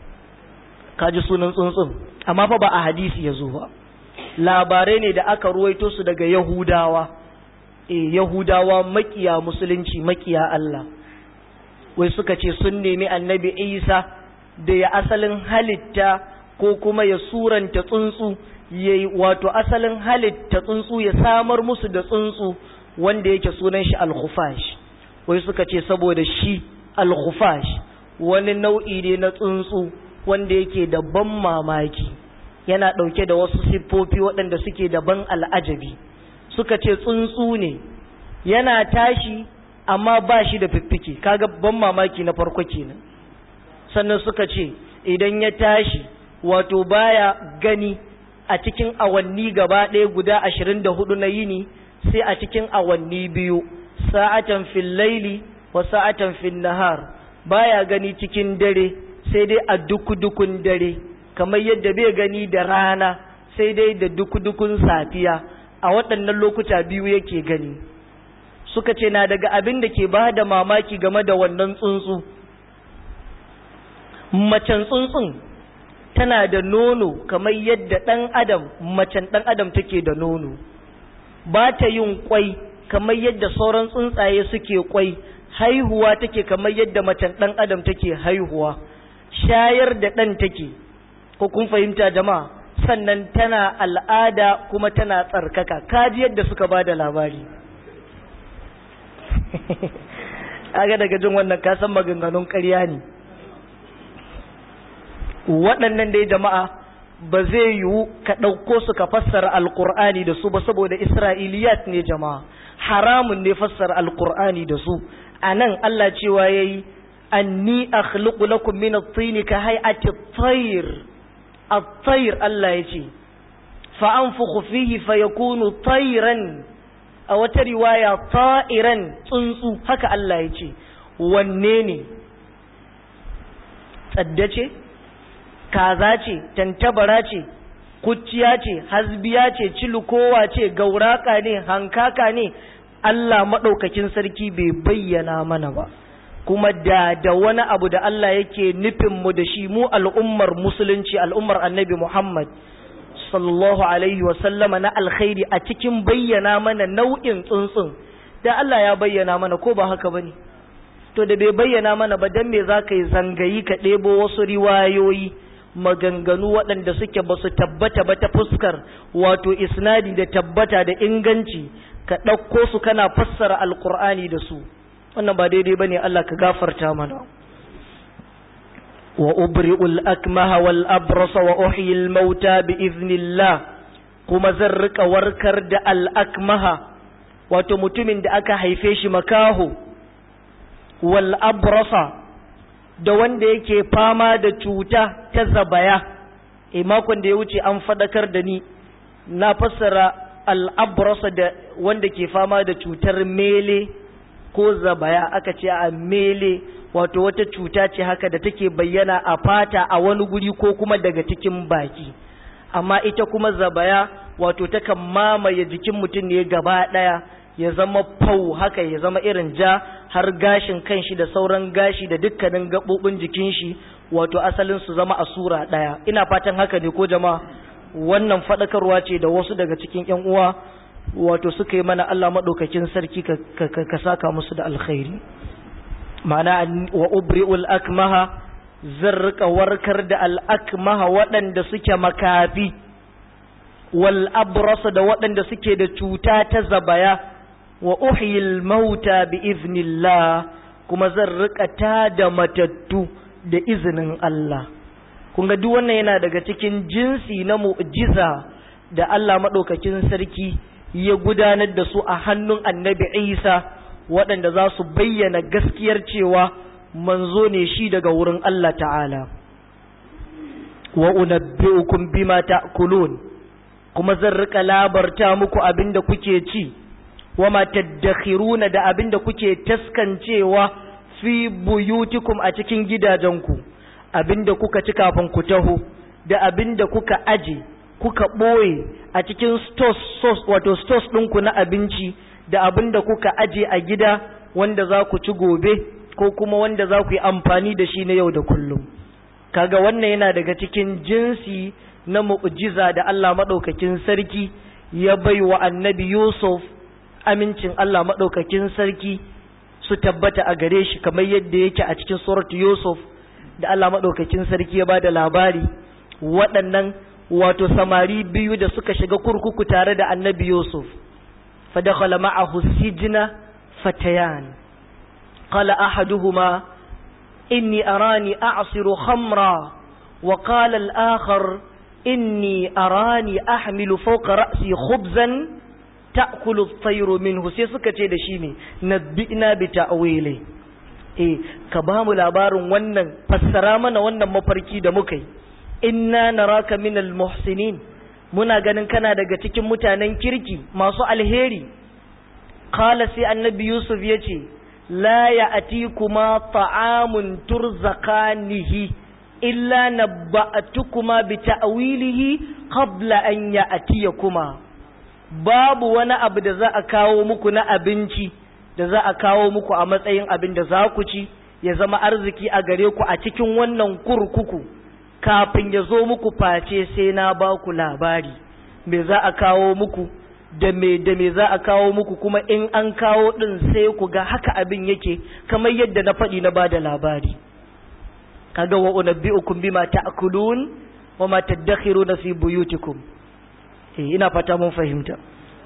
kaji sunan tsuntsun amma fa ba a hadisi ya zo ba labarai ne da aka ruwaito su daga yahudawa eh yahudawa makiya musulunci makiya Allah wai suka ce sun nemi annabi isa da ya asalin halitta ko kuma ya suranta tsuntsu ya wato asalin halitta tsuntsu ya samar musu da tsuntsu wanda yake sunan shi al-khufash wai suka ce saboda shi al-khufash wani nau'i ne na tsuntsu wanda yake da ban mamaki yana ɗauke da wasu siffofi waɗanda suke da ban al'ajabi suka ce tsuntsu ne yana tashi amma ba shi da fiffike kaga ban mamaki na farko kenan sannan suka ce idan ya tashi wato baya gani a cikin awanni gaba ɗaya guda ashirin da hudu na yini sai a cikin awanni biyu sa'atan fil laili wa sa'atan fil nahar baya gani cikin dare sai dai a dukudukun dare kamar yadda bai gani da rana sai dai da dukudukun safiya a waɗannan lokuta biyu yake gani suka ce na daga abin da ke ba da mamaki game da wannan tsuntsu macen tsuntsun tana da nono kamar yadda ɗan adam macen ɗan adam take da nono ba ta yin kwai kamar yadda sauran tsuntsaye suke kwai haihuwa take kamar yadda macen ɗan adam take haihuwa shayar da ɗan take ko kun fahimta jama'a sannan tana al'ada kuma tana tsarkaka kaji yadda suka ba da labari aga daga jin wannan kasan maganganun ƙarya ne waɗannan dai jama'a ba zai yiwu ka ɗauko su ka fassara alƙur'ani da su ba saboda isra'iliyat ne jama'a haramun ne fassara alƙur'ani da su a nan Allah cewa ya yi anni akhluqu lakum min at-tin ka hay'ati at-tayr at-tayr Allah ya ce fa anfukhu fihi fayakunu tayran a wata riwaya ta'iran tsuntsu haka Allah ya ce wanne ne tsadda ce kaza ce tantabara ce kuciya ce hasbiya ce cilukowa ce gauraka ne hankaka ne Allah maɗaukakin sarki bai bayyana mana ba kuma da da wani abu da Allah yake nufin mu da shi mu al'ummar musulunci al'ummar annabi Muhammad sallallahu alaihi sallama na alkhairi a cikin bayyana mana nau'in tsuntsun da Allah ya bayyana mana ko ba haka bane to da bai bayyana mana ba dan me zaka yi zangayi ka ɗebo wasu riwayoyi maganganu waɗanda suke ba su tabbata ba ta fuskar wato isnadi da tabbata da inganci ka ɗauko su kana fassara alkur'ani da su wannan ba daidai ba ne Allah ka gafarta mana wa ubri'ul akmaha wal abrasa wa uhyil mauta bi iznillah kuma zan rika warkar da al akmaha wato mutumin da aka haife shi makaho wal abrasa da wanda yake fama da cuta ta zabaya e makon da ya wuce an fadakar da ni na fassara al'abrasa da wanda ke fama da cutar mele ko zabaya aka ce a mele wato wata cuta ce haka da take bayyana a fata a wani guri ko kuma daga cikin baki amma ita kuma zabaya wato takan mamaye jikin mutum ne gaba ɗaya ya zama fau haka ya zama irin ja har gashin kanshi da sauran gashi da dukkanin gaɓoɓin jikin shi wato asalin su zama a sura ɗaya ina fatan haka ne ko jama'a wannan faɗakarwa ce da wasu daga cikin ƴan uwa wato suka yi mana Allah maɗaukakin sarki ka saka musu da alkhairi ma'ana wa ubri'ul akmaha zan rika warkar da al'akmaha waɗanda suke makafi wal abrasa da waɗanda suke da cuta ta zabaya wa uhyil mauta bi iznillah kuma zan rika ta da matattu da izinin Allah kun ga duk wannan yana daga cikin jinsi na mu'jiza da Allah madaukakin sarki ya gudanar da su a hannun annabi Isa waɗanda za su bayyana gaskiyar cewa manzo ne shi daga wurin Allah ta'ala wa unabbi'ukum bima ta'kulun kuma zan rika labarta muku abinda kuke ci wama taddakhiruna da abinda kuke taskancewa fi buyutikum a cikin gidajenku abinda kuka ci kafin ku taho da abinda kuka aje kuka ɓoye a cikin stores wato stores ɗinku na abinci da abinda kuka aje a gida wanda za ku ci gobe ko kuma wanda za ku yi amfani da shi na yau da kullum kaga wannan yana daga cikin jinsi na mu'jiza da Allah maɗaukakin sarki ya bai wa annabi Yusuf amincin Allah maɗaukakin sarki su tabbata a gare shi kamar yadda yake a cikin suratu Yusuf da Allah maɗaukakin sarki ya ba da labari waɗannan wato samari biyu da suka shiga kurkuku tare da annabi Yusuf fadakhala ma'ahu sijna fatayan qala ahaduhuma inni arani a'siru khamra wa qala al-akhar inni arani ahmilu fawqa ra'si khubzan ta'kulu at-tayru minhu sai suka ce da shi ne nabbi'na bi ta'wili eh ka ba mu labarin wannan fassara mana wannan mafarki da muka yi inna naraka minal muhsinin muna ganin kana daga cikin mutanen kirki masu alheri qala sai annabi yusuf yace la ya'tikuma ta'amun turzaqanihi illa nabba'tukuma bi ta'wilihi qabla an ya'tiyakuma babu wani abu da za a kawo muku na abinci da za a kawo muku a matsayin abin da za ku ci ya zama arziki a gare ku a cikin wannan kurkuku kafin ya zo muku face sai na ba ku labari me za a kawo muku da me da me za a kawo muku kuma in an kawo din sai ku ga haka abin yake kamar yadda na faɗi na bada labari kaga wa unabbi'ukum bima ta'kulun wa ma tadakhiruna fi buyutikum eh ina fata mun fahimta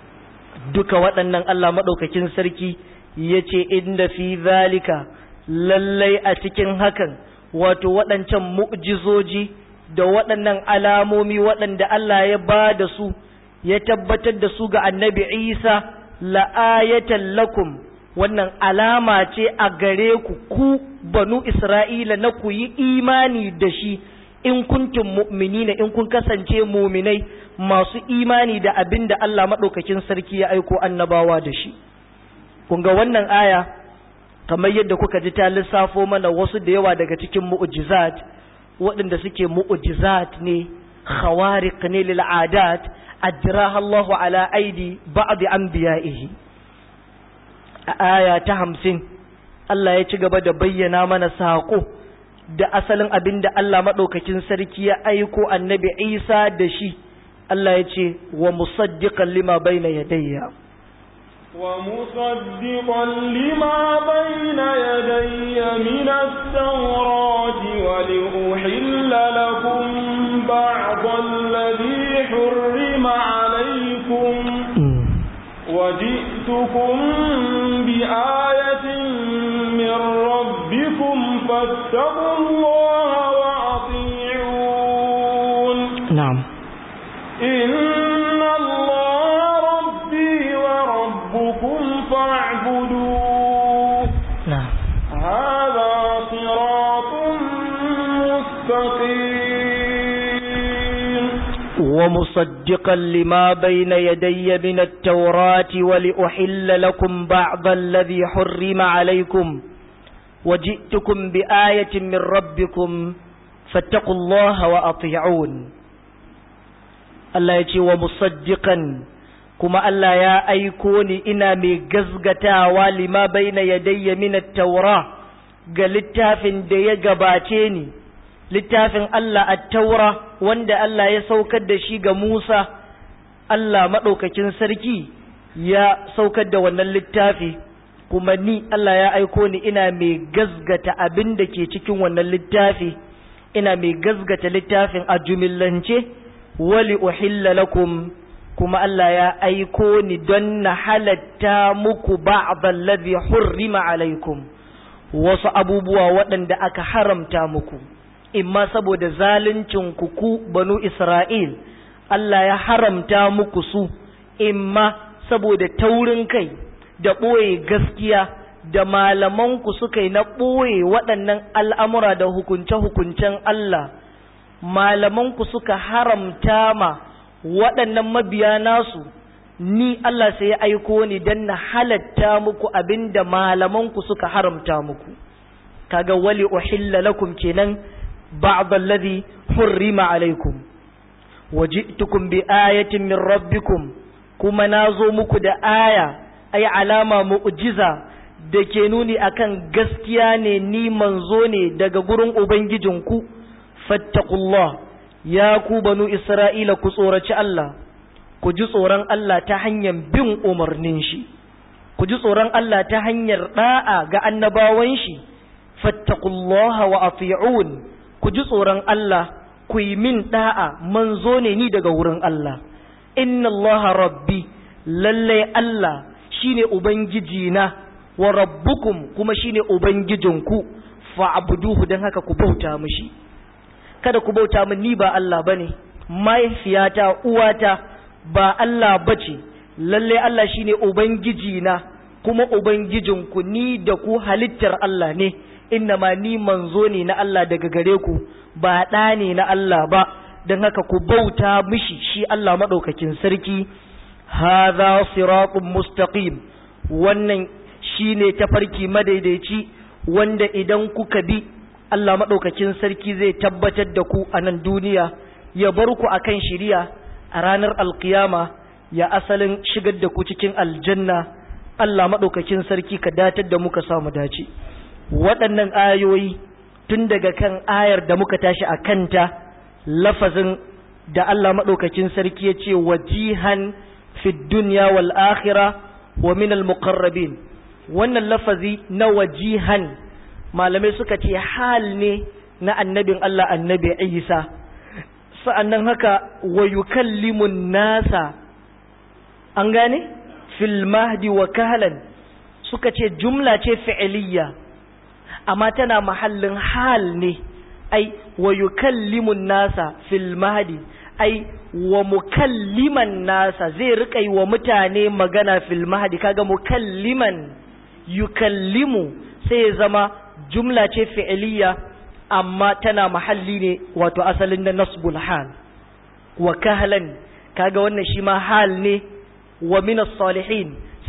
duka waɗannan Allah madaukakin sarki yace inda fi zalika lallai a cikin hakan wato waɗancan mu'jizoji da waɗannan alamomi waɗanda Allah ya ba da su ya tabbatar da su ga annabi Isa la'ayatan lakum wannan alama ce a gare ku ku banu Isra'ila na ku yi imani da shi in kuntum mu'minina in kun kasance muminai masu imani da abin da Allah maɗaukakin sarki ya aiko annabawa da shi kun ga wannan aya kamar yadda kuka ji ta lissafo mana wasu da yawa daga cikin mu'jizat waɗanda suke mu'jizat ne khawariq ne lil adat ajraha Allah ala aidi ba'd anbiya'ihi a aya ta hamsin Allah ya ci gaba da bayyana mana saƙo da asalin abin da Allah maɗaukakin sarki ya aiko annabi Isa da shi Allah ya ce wa musaddiqan lima bayna yadayya ومصدقا لما بين يدي من التوراة ولأحل لكم بعض الذي حرم عليكم وجئتكم بآية من ربكم فاتقوا الله وأطيعون نعم إن الله ربي وربكم فاعبدوه نعم هذا صراط مستقيم ومصدقا لما بين يدي من التوراة ولأحل لكم بعض الذي حرم عليكم وجئتكم بآية من ربكم فاتقوا الله وأطيعون الله يجي ومصدقا كما الله يا أيكوني إنا ميقزقتا ولما بين يدي من التوراة قال التافن دي قباتيني littafin Allah a taura wanda Allah ya saukar da shi ga Musa, Allah maɗaukakin sarki ya saukar da wannan littafi, kuma ni Allah ya aiko ni ina mai gazgata abin da ke cikin wannan littafi, ina mai gazgata littafin a jumillance, wali uhilla lakum kuma Allah ya aiko ni don na halatta muku ba'dal ladhi hurrima alaikum wasu abubuwa waɗanda aka haramta muku. imma saboda zaluncin ku ku banu Isra'il, Allah ya haramta muku su, imma saboda taurin kai da ɓoye gaskiya da malamanku suka yi na ɓoye waɗannan al'amura da hukunce-hukuncen Allah, malamanku suka haramta ma waɗannan mabiya nasu, ni Allah sai ya aiko ni don na halatta muku abin da malamanku suka haramta muku. Kaga wali uhilla lakum kenan بعض الذي حرم عليكم وجئتكم بآية من ربكم كما نازو muku da aya ay alama mu'jiza da ke nuni akan gaskiya ne ni manzo ne daga gurin ubangijinku fattaqullah ya ku banu isra'ila ku tsoraci Allah ku ji tsoron Allah ta hanyar bin umarnin shi ku ji tsoron Allah ta hanyar da'a ga annabawan shi fattaqullaha wa ati'un ku ji tsoron Allah ku yi min da'a manzo ne ni daga wurin Allah inna Allah rabbi lalle Allah shine ubangiji na wa rabbukum kuma shine ubangijinku fa'buduhu dan haka ku bauta mishi kada ku bauta min ni ba Allah bane mahaifiyata uwata ba Allah bace lalle Allah shine ubangiji na kuma ubangijinku ni da ku halittar Allah ne ma ni manzo ne na Allah daga gare ku ba ɗa ne na Allah ba don haka ku bauta mishi shi Allah maɗaukakin sarki haza siratun mustaqim wannan shi ne tafarki madaidaici wanda idan kuka bi Allah maɗaukakin sarki zai tabbatar da ku a nan duniya ya bar ku akan shiriya a ranar alkiyama ya asalin shigar da ku cikin aljanna Allah maɗaukakin sarki ka datar da muka samu dace. waɗannan ayoyi tun daga kan ayar da muka tashi a kanta lafazin da Allah maɗaukakin sarki ya ce wajihan fi dunya wal akhira wa min al muqarrabin wannan lafazi na wajihan malamai suka ce hal ne na annabin Allah annabi Isa sa'annan haka wa yukallimun nasa an gane fil mahdi wa kahlan suka ce jumla ce fi'iliyya amma tana mahallin hal ne ai wa yukallimun nasa fil mahdi ai wa mukalliman nasa zai rika yi wa mutane magana fil mahdi kaga mukalliman yukallimu sai ya zama jumla ce fi'iliya amma tana mahalli ne wato asalin na nasbul hal wa kahlan kaga wannan shi ma hal ne wa min salihin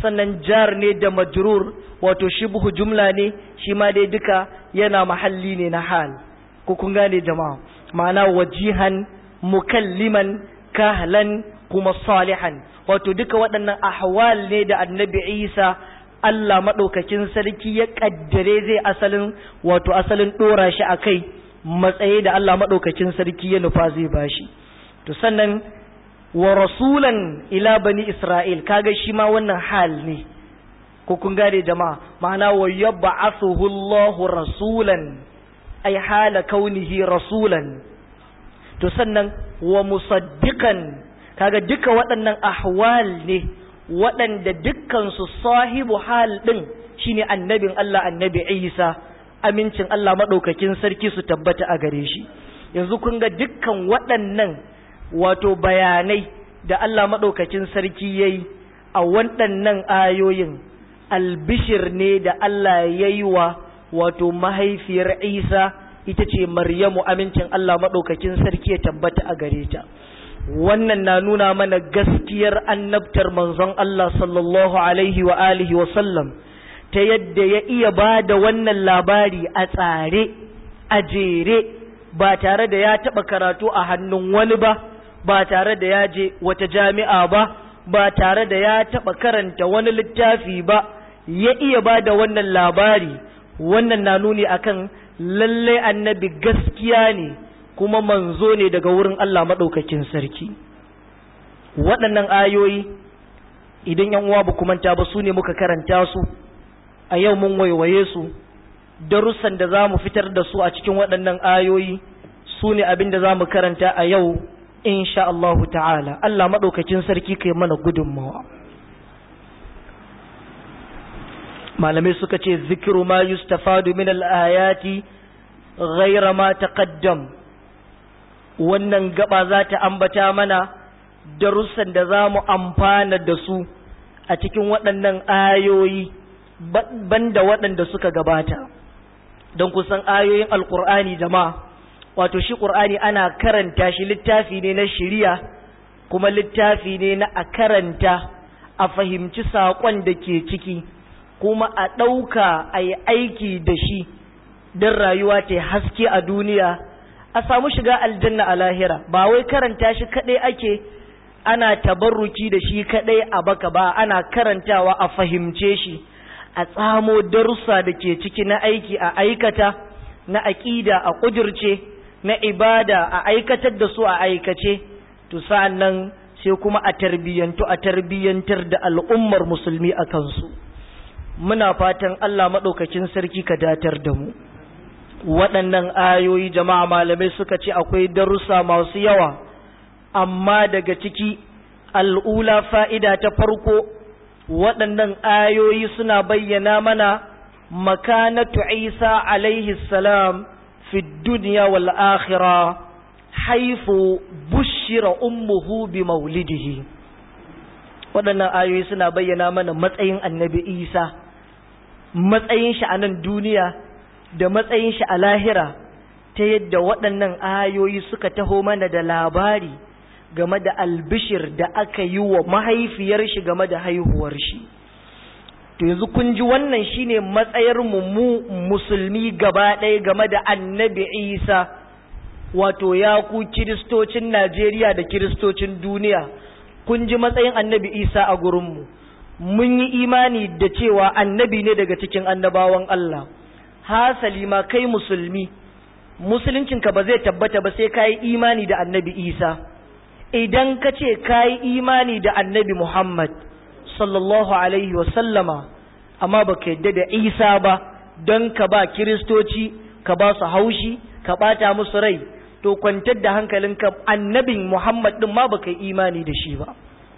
sannan jar ne da majrur wato shibhu jumla ne shi ma dai duka yana mahalli ne na hal ko kun gane jama'a ma'ana wajihan mukalliman kahlan kuma salihan wato duka waɗannan ahwal ne da annabi isa Allah maɗaukakin sarki ya ƙaddare zai asalin wato asalin ɗora shi a kai matsayi da Allah maɗaukakin sarki ya nufa zai bashi to sannan wa rasulan ila bani isra'il kaga shi ma wannan hal ne ko kun gane jama'a ma'ana wa yab'athuhu Allahu rasulan ay hala kaunihi rasulan to sannan wa musaddiqan kaga duka waɗannan ahwal ne waɗanda dukkansu sahibu hal ɗin shine annabin Allah annabi Isa amincin Allah maɗaukakin sarki su tabbata a gare shi yanzu kun ga dukkan waɗannan wato bayanai da Allah maɗaukakin sarki ya yi a waɗannan ayoyin albishir ne da Allah ya yi wa wato mahaifiyar Isa ita ce Maryamu amincin Allah maɗaukakin sarki ya tabbata a gare ta. wannan na nuna mana gaskiyar annabtar manzon Allah sallallahu alaihi wa alihi wa sallam ta yadda ya iya ba da wannan labari a tsare a jere ba tare da ya taɓa karatu a hannun wani ba ba tare da ya je wata jami'a ba ba tare da ya taɓa karanta wani littafi ba ya iya ba da wannan labari wannan na nuni akan lallai annabi gaskiya ne kuma manzo ne daga wurin Allah maɗaukakin sarki waɗannan ayoyi idan yan uwa ba manta ba su ne muka karanta su a yau mun waiwaye su darussan da za mu fitar da su a cikin waɗannan ayoyi su ne abin da za mu karanta a yau insha Allah ta'ala Allah maɗaukakin sarki kai mana gudunmawa malamai suka ce zikiru ma yustafadu min al-ayati ghayra ma taqaddam wannan gaba za ta ambata mana darussan da za mu amfana da su a cikin waɗannan ayoyi banda waɗanda suka gabata don kusan ayoyin alkur'ani jama'a wato shi ƙur'ani ana karanta shi littafi ne na shiriya kuma littafi ne na a karanta a fahimci saƙon da ke ciki kuma a ɗauka a yi aiki da shi don rayuwa ta haske a duniya a samu shiga aljanna a lahira ba wai karanta shi kadai ake ana tabarruki da shi kadai a baka ba ana karantawa a fahimce shi a tsamo darussa da ke ciki na aiki a aikata na aƙida a ƙudurce na ibada a aikatar da su a aikace to sa'an nan sai kuma a tarbiyyantu a tarbiyyantar da al'ummar musulmi a kansu muna fatan Allah maɗaukakin sarki ka datar da mu waɗannan ayoyi jama'a malamai suka ce akwai darussa masu yawa amma daga ciki al'ula fa'ida ta farko waɗannan ayoyi suna bayyana mana makanatu isa alaihi salam fi duniya wal akhira haifu bushira ummuhu bi maulidihi waɗannan ayoyi suna bayyana mana matsayin annabi isa matsayin shi a nan duniya da matsayin shi a lahira ta yadda waɗannan ayoyi suka taho mana da labari game da albishir da aka yi wa mahaifiyar shi game da haihuwar shi to yanzu kun ji wannan shine matsayar mu musulmi gaba ɗaya game da annabi isa wato ya ku kiristocin najeriya da kiristocin duniya kun ji matsayin annabi isa a gurinmu mun yi imani da cewa annabi ne daga cikin annabawan allah hasali ma kai musulmi musuluncinka ba zai tabbata ba sai ka yi imani da annabi isa idan ka ce ka yi imani da annabi muhammad sallallahu alaihi wasallama amma ba ka yadda da isa ba don ka ba kiristoci ka ba su haushi ka bata musu rai to kwantar da hankalinka annabin muhammad din ma ba ka yi imani da shi ba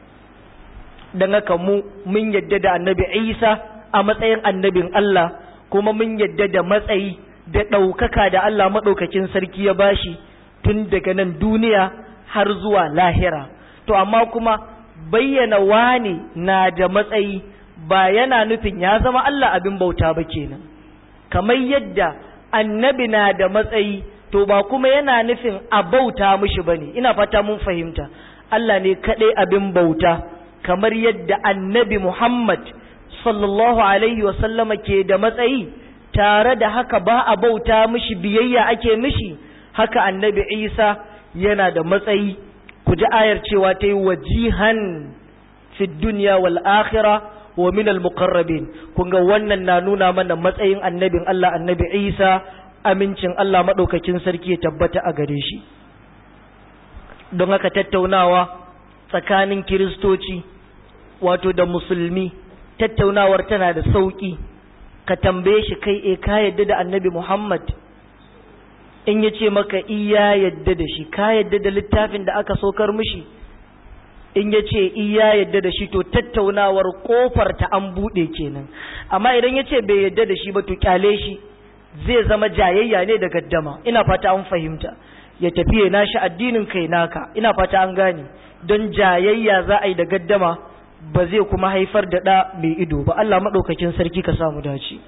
don haka mu mun yadda da annabi isa a matsayin annabin allah kuma mun yadda da matsayi da ɗaukaka da Allah maɗaukakin sarki ya bashi tun daga nan duniya har zuwa lahira to amma kuma bayyana wani na da matsayi ba yana nufin ya zama Allah abin bauta ba kenan kamar yadda annabi na da matsayi to ba kuma yana nufin a bauta mishi bane ina fata mun fahimta Allah ne kaɗai abin bauta kamar yadda annabi Muhammad sallallahu alaihi wasallama ke da matsayi tare da haka ba a bauta mishi biyayya ake mishi haka annabi isa yana da matsayi ku ji ayar cewa ta yi wajihan fi duniya wal akhira wa min al muqarrabin kun ga wannan na nuna mana matsayin annabin Allah annabi Isa amincin Allah madaukakin sarki ya tabbata a gare shi don haka tattaunawa tsakanin kiristoci wato da musulmi tattaunawar tana da sauki ka tambaye shi kai e ka yadda da annabi Muhammad in ya ce maka iya yadda da shi ka yadda da littafin da aka saukar mishi in ya ce iya yadda da shi to tattaunawar kofar ta an buɗe kenan amma idan ya ce bai yadda da shi ba to kyale shi zai zama jayayya ne da gaddama ina fata an fahimta ya tafi ya nashi addinin kai naka ina fata an gane don jayayya za a yi da gaddama ba zai kuma haifar da ɗa mai ido ba Allah maɗaukakin sarki ka samu dace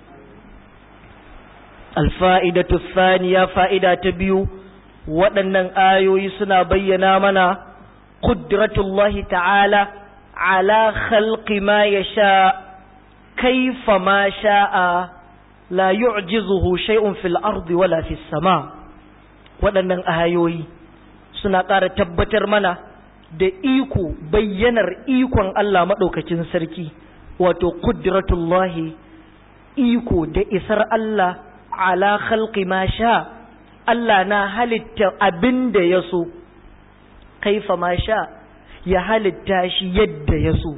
alfa'idatu thaniya fa'ida ta biyu waɗannan ayoyi suna bayyana mana ƙudratullahi ta'ala ala khalqi ma ya sha kaifa ma sha'a la yu'jizuhu shay'un fil ardi wala fis sama waɗannan ayoyi suna ƙara tabbatar mana da iko bayyanar ikon Allah maɗaukakin sarki wato ƙudratullahi iko da isar Allah ala khalqi ma sha Allah na halitta abin da ya so kaifa ma sha ya halitta shi yadda ya so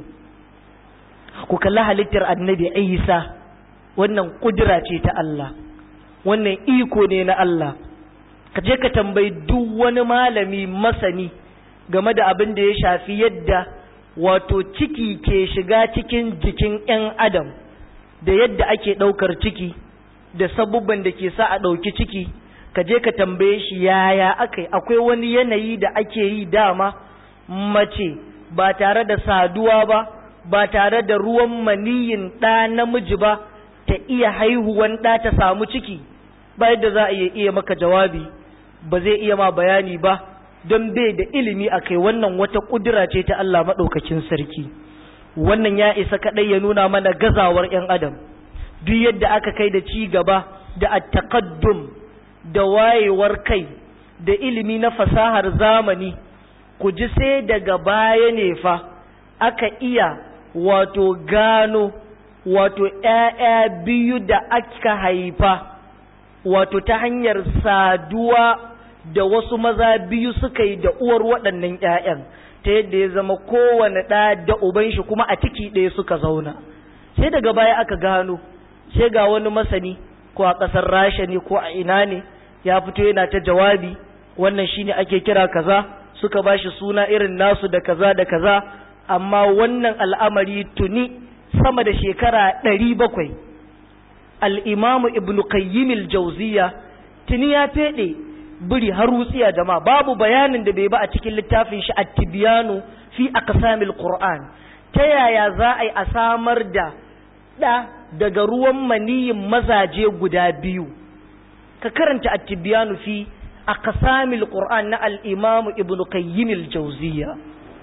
ku kalli halittar annabi Isa wannan kudura ce ta Allah wannan iko ne na Allah ka je ka tambayi duk wani malami masani game da abin da ya shafi yadda wato ciki ke shiga cikin jikin 'yan adam da yadda ake ɗaukar ciki da sabubban da ke sa a ɗauki ciki ka je ka tambaye shi yaya aka akwai wani yanayi da ake yi dama mace ba tare da saduwa ba ba tare da ruwan maniyin ɗa namiji ba ta iya haihuwan ɗa ta samu ciki ba yadda za a iya maka jawabi ba zai iya ma bayani ba don bai da ilimi a kai wannan wata ƙudura ce ta Allah maɗaukakin sarki wannan ya isa kaɗai ya nuna mana gazawar 'yan adam duk yadda aka kai da ci gaba da attaqaddum da wayewar kai da ilimi na fasahar zamani ku ji sai daga baya ne fa aka iya wato gano wato ‘ya'ya biyu da aka haifa wato ta hanyar saduwa da wasu maza biyu suka yi da uwar waɗannan ‘ya'yan ta yadda ya zama kowane ɗa da uban shi kuma a ciki ɗaya suka zauna sai daga baya aka gano sai ga wani masani ko a ƙasar rasha ne ko a ina ne ya fito yana ta jawabi wannan shine ake kira kaza suka ba shi suna irin nasu da kaza da kaza amma wannan al'amari tuni sama da shekara ɗari bakwai al'imamu ibn qayyim jauziya tuni ya feɗe biri har wutsiya jama'a babu bayanin da bai ba a cikin littafin shi at-tibyanu fi aqsamil qur'an ta yaya za a yi a samar da ɗa daga ruwan maniyin mazaje guda biyu ka karanta at-tibyanu fi aqsamil qur'an na al-imam ibn qayyim al-jawziyya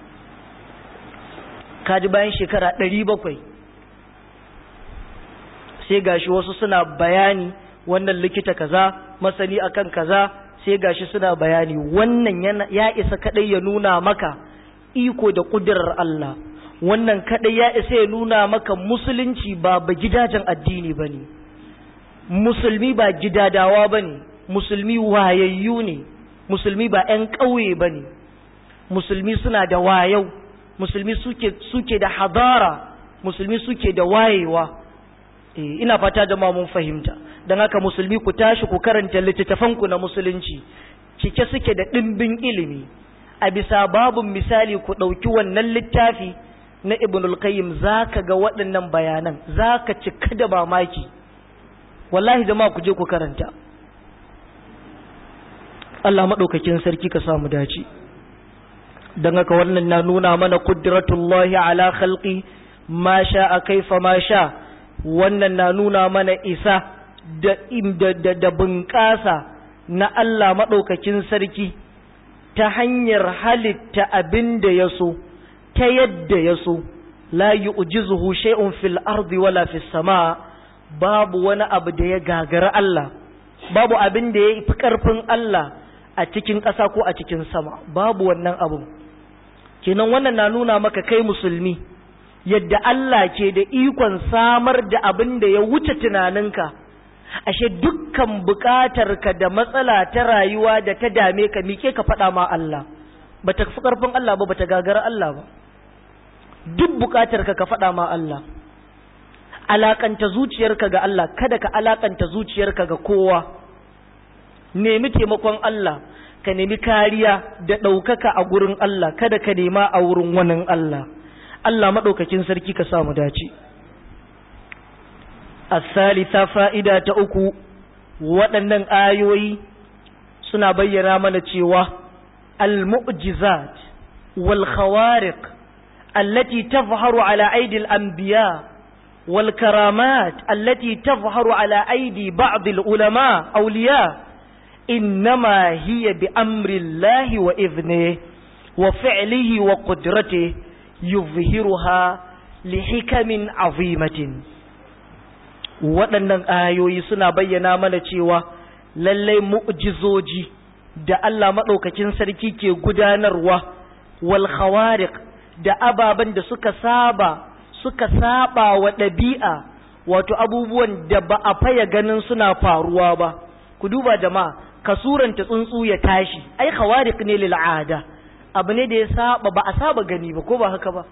kaji bayan shekara 700 sai gashi wasu suna bayani wannan likita kaza masani akan kaza sai gashi suna bayani wannan ya isa kadai ya nuna maka iko da kudirar Allah wannan kadai ya isa ya nuna maka musulunci ba ba gidajen addini bane musulmi ba gidadawa bane musulmi wayayyu ne musulmi ba 'yan ƙauye bane musulmi suna da wayau musulmi suke suke da hadara musulmi suke da wayewa eh ina fata da mun fahimta dan haka musulmi ku tashi ku karanta littattafanku na musulunci cike suke da ɗimbin ilimi a bisa babun misali ku ɗauki wannan littafi na ibnul qayyim zaka ga waɗannan bayanan zaka cika da mamaki wallahi jama'a ku je ku karanta Allah madaukakin sarki ka samu dace dan haka wannan na nuna mana qudratullahi ala khalqi ma sha'a kaifa ma sha wannan na nuna mana isa da da da bunƙasa na Allah madaukakin sarki ta hanyar halitta abin da ya so ta yadda ya so la yu'jizuhu shay'un fil ardi wala fis sama babu wani abu da ya gagara Allah babu abin da ya fi karfin Allah a cikin ƙasa ko a cikin sama babu wannan abu kenan wannan na nuna maka kai musulmi yadda Allah ke da ikon samar da abin da ya wuce tunaninka ashe dukkan buƙatarka da matsala ta rayuwa da ta dame ka mike ka faɗa ma Allah ba ta fi ƙarfin Allah ba ba ta gagara Allah ba duk buƙatarka ka faɗa ma Allah alakanta zuciyarka ga Allah kada ka alakanta zuciyarka ga kowa nemi taimakon Allah ka nemi kariya da ɗaukaka a gurin Allah kada ka nema a wurin wani Allah Allah maɗaukakin sarki ka samu dace الثالثة فائدة أكو waɗannan ayoyi suna bayyana mana cewa al-mu'jizat wal khawariq allati tazharu ala aidi al-anbiya wal karamat allati tazharu ala aidi ba'd al-ulama awliya innama hiya bi amri Allah wa idhnihi wa fi'lihi wa qudratihi yuzhiruha li hikamin azimatin waɗannan ayoyi suna bayyana mana cewa lallai mu'jizoji da Allah maɗaukakin sarki ke gudanarwa wal khawariq da ababen da suka saba suka saba wa ɗabi'a wato abubuwan da ba a faya ganin suna faruwa ba ku duba jama'a ka suranta tsuntsu ya tashi ai khawariq ne lil ada abu ne da ya saba ba a saba gani ba ko ba haka ba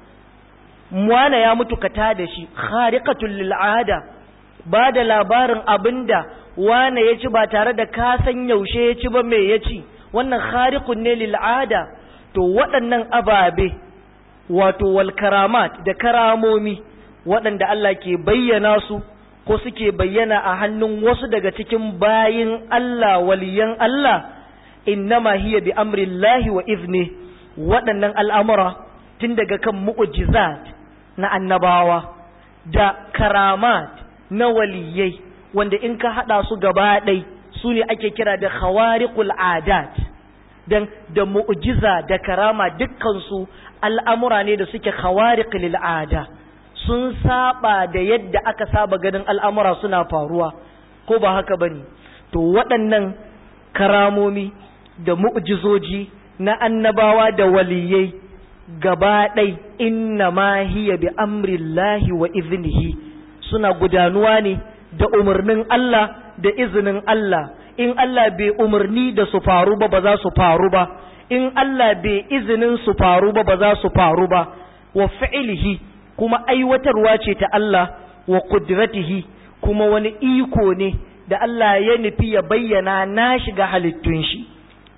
mwana ya mutu ka tada shi khariqatul lil ada ba da labarin abinda wane ya ci ba tare da ka san yaushe ya ci ba me ya ci wannan khariqun ne lil ada to waɗannan ababe wato wal karamat da karamomi waɗanda Allah ke bayyana su ko suke bayyana a hannun wasu daga cikin bayin Allah waliyan Allah innama hiya bi amrillahi wa izni waɗannan al'amura tun daga kan mu'jizat na annabawa da karamat na waliyai wanda in ka haɗa su gaba ɗai su ne ake kira da khawariqul adat dan da mu'jiza da karama dukkansu al'amura ne da suke khawariqul ada sun saba da yadda aka saba ganin al'amura suna faruwa ko ba haka bane to waɗannan karamomi da mu'jizoji na annabawa da waliyai gaba ɗai inna ma hiya bi amrillahi wa iznihi suna gudanuwa ne da umarnin Allah da izinin Allah in Allah bai umarni da su faru ba ba za su faru ba in Allah bai izinin su faru ba ba za su faru ba wa fi'ilihi kuma aiwatarwa ce ta Allah wa qudratihi kuma wani iko ne da Allah ya nufi ya bayyana na shiga halittun shi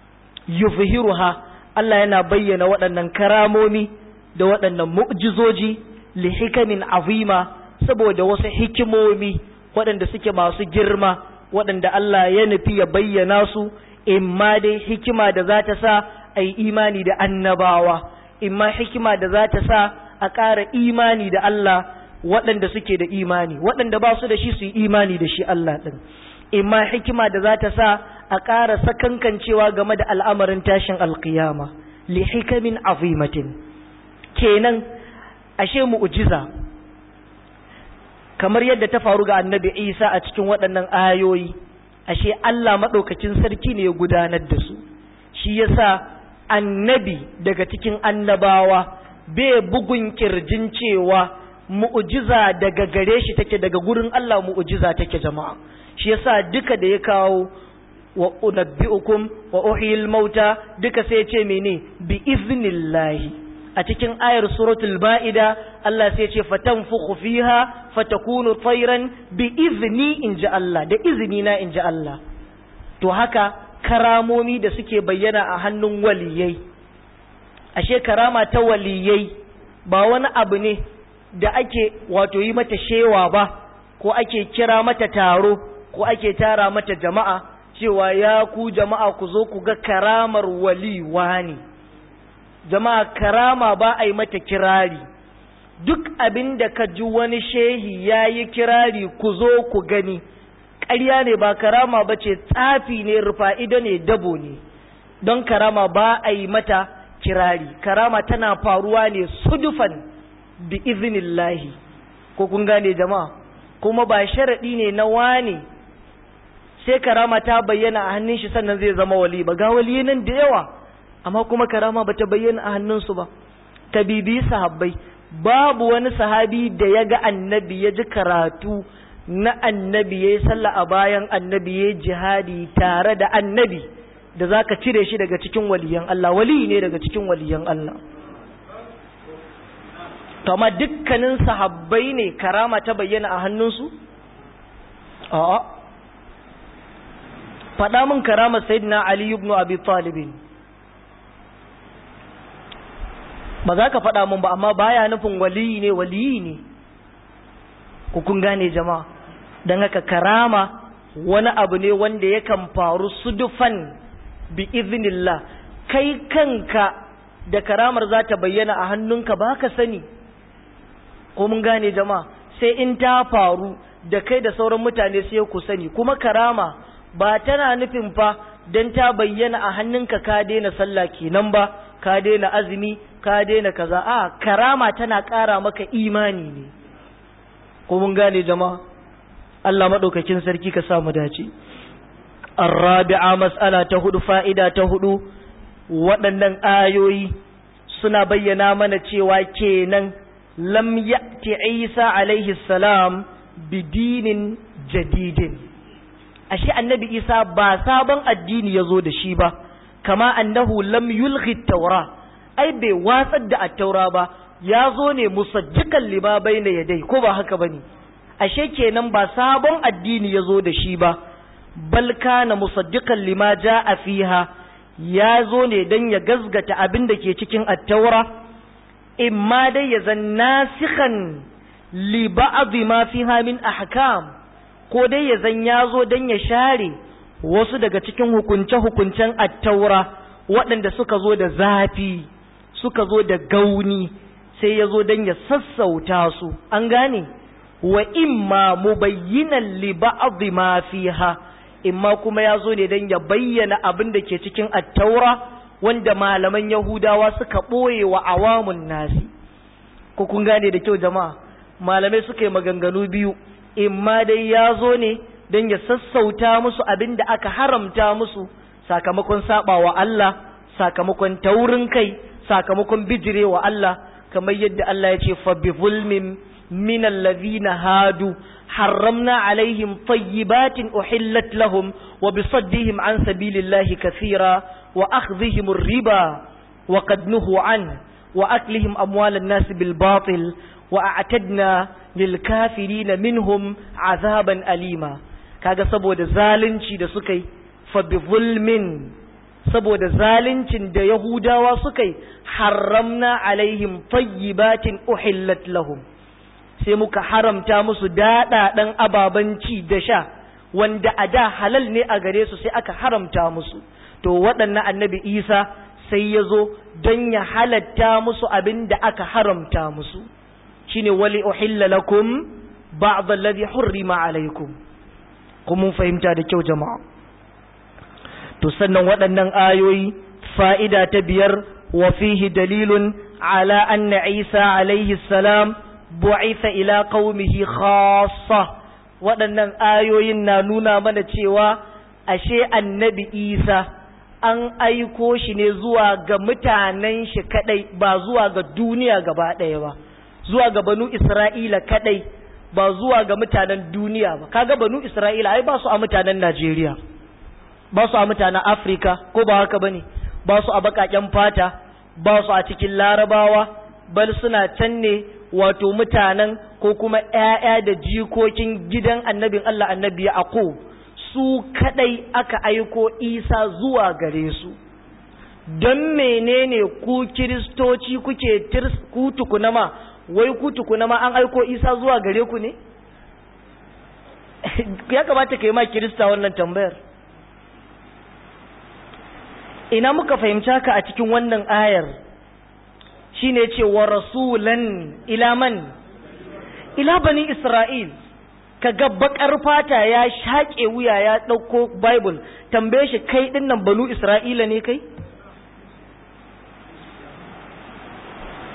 yuzhiruha Allah yana bayyana waɗannan karamomi da waɗannan mu'jizoji li hikamin azima saboda wasu hikimomi waɗanda suke masu girma waɗanda Allah ya nufi ya bayyana su imma dai hikima da za ta sa a yi imani da annabawa imma hikima da za ta sa a ƙara imani da Allah waɗanda suke da imani waɗanda ba su da shi su yi imani da shi Allah ɗin imma hikima da za ta sa a ƙara sakankancewa game da al'amarin tashin alƙiyama li hikamin azimatin kenan ashe mu'jiza kamar yadda ta faru ga annabi isa a cikin waɗannan ayoyi ashe Allah maɗaukacin sarki ne ya gudanar da su shi yasa annabi daga cikin annabawa bai bugun kirjin cewa mu'jiza daga gare shi take daga gurin Allah mu'jiza take jama'a shi yasa duka da ya kawo wa unabbi'ukum wa uhyil mauta duka sai ya ce mene bi iznillahi a cikin ayar suratul ba'ida Allah sai ce fatanfukhu fiha fatakunu tayran bi izni inji Allah da izini na inji Allah to haka karamomi da suke bayyana a hannun waliyai ashe karama ta waliyai ba wani abu ne da ake wato yi mata shewa ba ko ake kira mata taro ko ake tara mata jama'a cewa ya ku jama'a ku zo ku ga karamar waliwa ne jama'a karama ba a yi mata kirari duk abin da ka ji wani shehi ya yi kirari ku zo ku gani ƙarya ne ba karama ba ce tsafi ne rufa'ida ne dabo ne don karama ba a yi mata kirari karama tana faruwa ne sudufan bi iznillahi ko kun gane jama'a kuma ba sharadi ne na wani sai karama ta bayyana a hannun shi sannan zai zama wali ba ga wali nan da yawa amma kuma karama bata bayyana a hannunsu ba ta bibi sahabbai babu wani sahabi da ya ga annabi ya ji karatu na annabi ya yi sallah a bayan annabi ya jihadi tare da annabi da za ka cire shi daga cikin waliyan Allah wali ne daga cikin waliyan Allah kama dukkanin sahabbai ne karama ta bayyana a hannunsu? a'a faɗa min karama sayyidina Ali ibn Abi Talibin ba za ka faɗa mun ba amma baya nufin waliyi ne waliyi ne ku kun gane jama'a don haka karama wani abu ne wanda yakan faru sudufan bi iznillah kai kanka da karamar za ta bayyana a hannunka ba ka sani ko mun gane jama'a sai in ta faru da kai da sauran mutane sai ku sani kuma karama ba tana nufin fa don ta bayyana a hannunka ka daina sallah kenan ba ka daina azumi ka daina kaza a karama tana ƙara maka imani ne ko mun gane jama'a Allah maɗaukakin sarki ka samu dace arrabi'a mas'ala ta hudu fa'ida ta hudu waɗannan ayoyi suna bayyana mana cewa kenan lam ya'ti Isa alaihi salam bidinin jadidin ashe annabi Isa ba sabon addini ya zo da shi ba kama annahu lam yulghi taura ai bai watsar da attaura ba ya zo ne musajjikan lima bayna yadai ko ba haka bane ashe kenan ba sabon addini ya zo da shi ba bal kana musaddiqan lima jaa fiha ya zo ne dan ya gazgata abin da ke cikin attaura imma dai ya zan nasikhan li ba'd ma fiha min ahkam ko dai ya zan ya zo dan ya share wasu daga cikin hukunce-hukuncen attaura waɗanda suka zo da zafi suka zo da gauni sai ya zo don ya sassauta su an gane wa imma mubayyinan li ba'd ma fiha imma kuma ya zo ne don ya bayyana abin da ke cikin attaura wanda malaman yahudawa suka ɓoye wa awamun nasi ko kun gane da kyau jama'a malamai suka yi maganganu biyu imma dai ya zo ne don ya sassauta musu abin da aka haramta musu sakamakon saba wa Allah sakamakon taurin kai sakamakon bijire wa Allah kamar yadda Allah ya ce fa bi zulmin min allazina hadu harramna alaihim tayyibatin uhillat lahum wa bi saddihim an sabilillahi kathira wa akhdhihim riba wa qad nuhu an wa aklihim amwalan nas bil batil wa a'tadna lil kafirin minhum azaban alima kaga saboda zalunci da suka yi fa bi zulmin saboda zaluncin da yahudawa suka yi haramna alaihim tayyibatin uhillat lahum sai muka haramta musu daɗaɗen ababen ci da sha wanda a da halal ne a gare su sai aka haramta musu to waɗannan annabi isa sai ya zo don ya halatta musu abin da aka haramta musu shine wali uhilla lakum ba'd alladhi hurrima alaikum kuma mun fahimta da kyau jama'a to sannan waɗannan ayoyi fa'ida ta biyar wa fihi dalilun ala anna isa alaihi salam bu'itha ila qaumihi khassa waɗannan ayoyin na nuna mana cewa ashe annabi isa an aiko shi ne zuwa ga mutanen shi kadai ba zuwa ga duniya gaba ɗaya ba zuwa ga banu isra'ila kadai ba zuwa ga mutanen duniya ba kaga banu isra'ila ai ba su a mutanen najeriya ba su a mutanen afirka ko ba haka bane ba su a baƙaƙen fata ba su a cikin larabawa bal suna can ne wato mutanen ko kuma ‘ya'ya da jikokin gidan annabin Allah annabi Yaqub su kadai aka aiko Isa zuwa gare su don menene ku kiristoci kuke ku tukuna ma wai ku tukuna ma an aiko Isa zuwa gare ku ne ya kamata ka yi ma kirista wannan tambayar ina muka fahimci haka a cikin wannan ayar shine ce wa rasulan ila man ila bani isra'il kaga bakar fata ya shaƙe wuya ya ɗauko bible tambaye shi kai dinnan banu isra'ila ne kai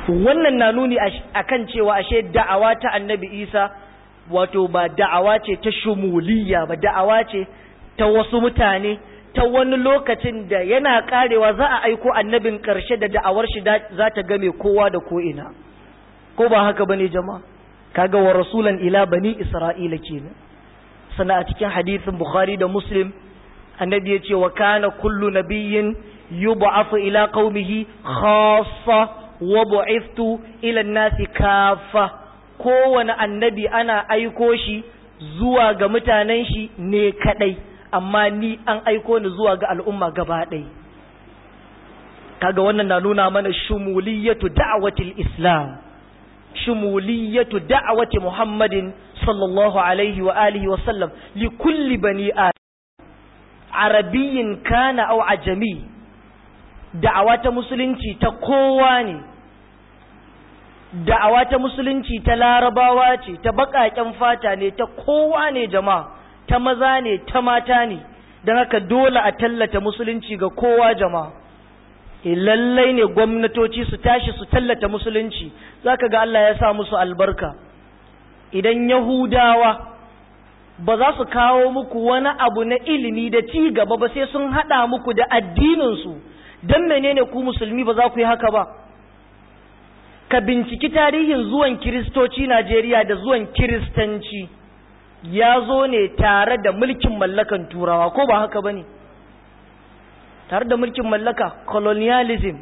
wannan na nuni akan cewa ashe da'awa ta annabi isa wato ba da'awa ce ta shumuliya ba da'awa ce ta wasu mutane ta wani lokacin da yana karewa za a aiko annabin karshe da da'awar shi za ta game kowa da ko'ina ko ba haka bane jama'a kaga wa rasulan ila bani isra'ila kenan sana a cikin hadisin bukhari da muslim annabi ya ce wa kana kullu nabiyyin yub'athu ila qaumihi khassa wa bu'ithtu ila an-nasi kaffa kowane annabi ana aiko shi zuwa ga mutanen shi ne kadai amma ni an aiko ni zuwa ga al'umma gaba ɗaya kaga wannan na nuna mana shumuliyatu da'watil islam shumuliyatu da'wati muhammadin sallallahu alaihi wa alihi wa sallam li kulli bani arabiyyin kana aw ajami da'awa ta musulunci ta kowa ne da'awa ta musulunci ta larabawa ce ta baƙaƙen fata ne ta kowa ne jama'a ta maza ne ta mata ne don haka dole a tallata musulunci ga kowa jama'a e lallai ne gwamnatoci su tashi su tallata musulunci zaka ga Allah ya sa musu albarka idan yahudawa ba za su kawo muku wani abu na ilimi da ci gaba ba sai sun haɗa muku da addininsu don menene ku musulmi ba za ku yi haka ba ka binciki tarihin zuwan kiristoci Najeriya da zuwan kiristanci ya zo ne tare da mulkin mallakan turawa ko ba haka ba ne tare da mulkin mallaka colonialism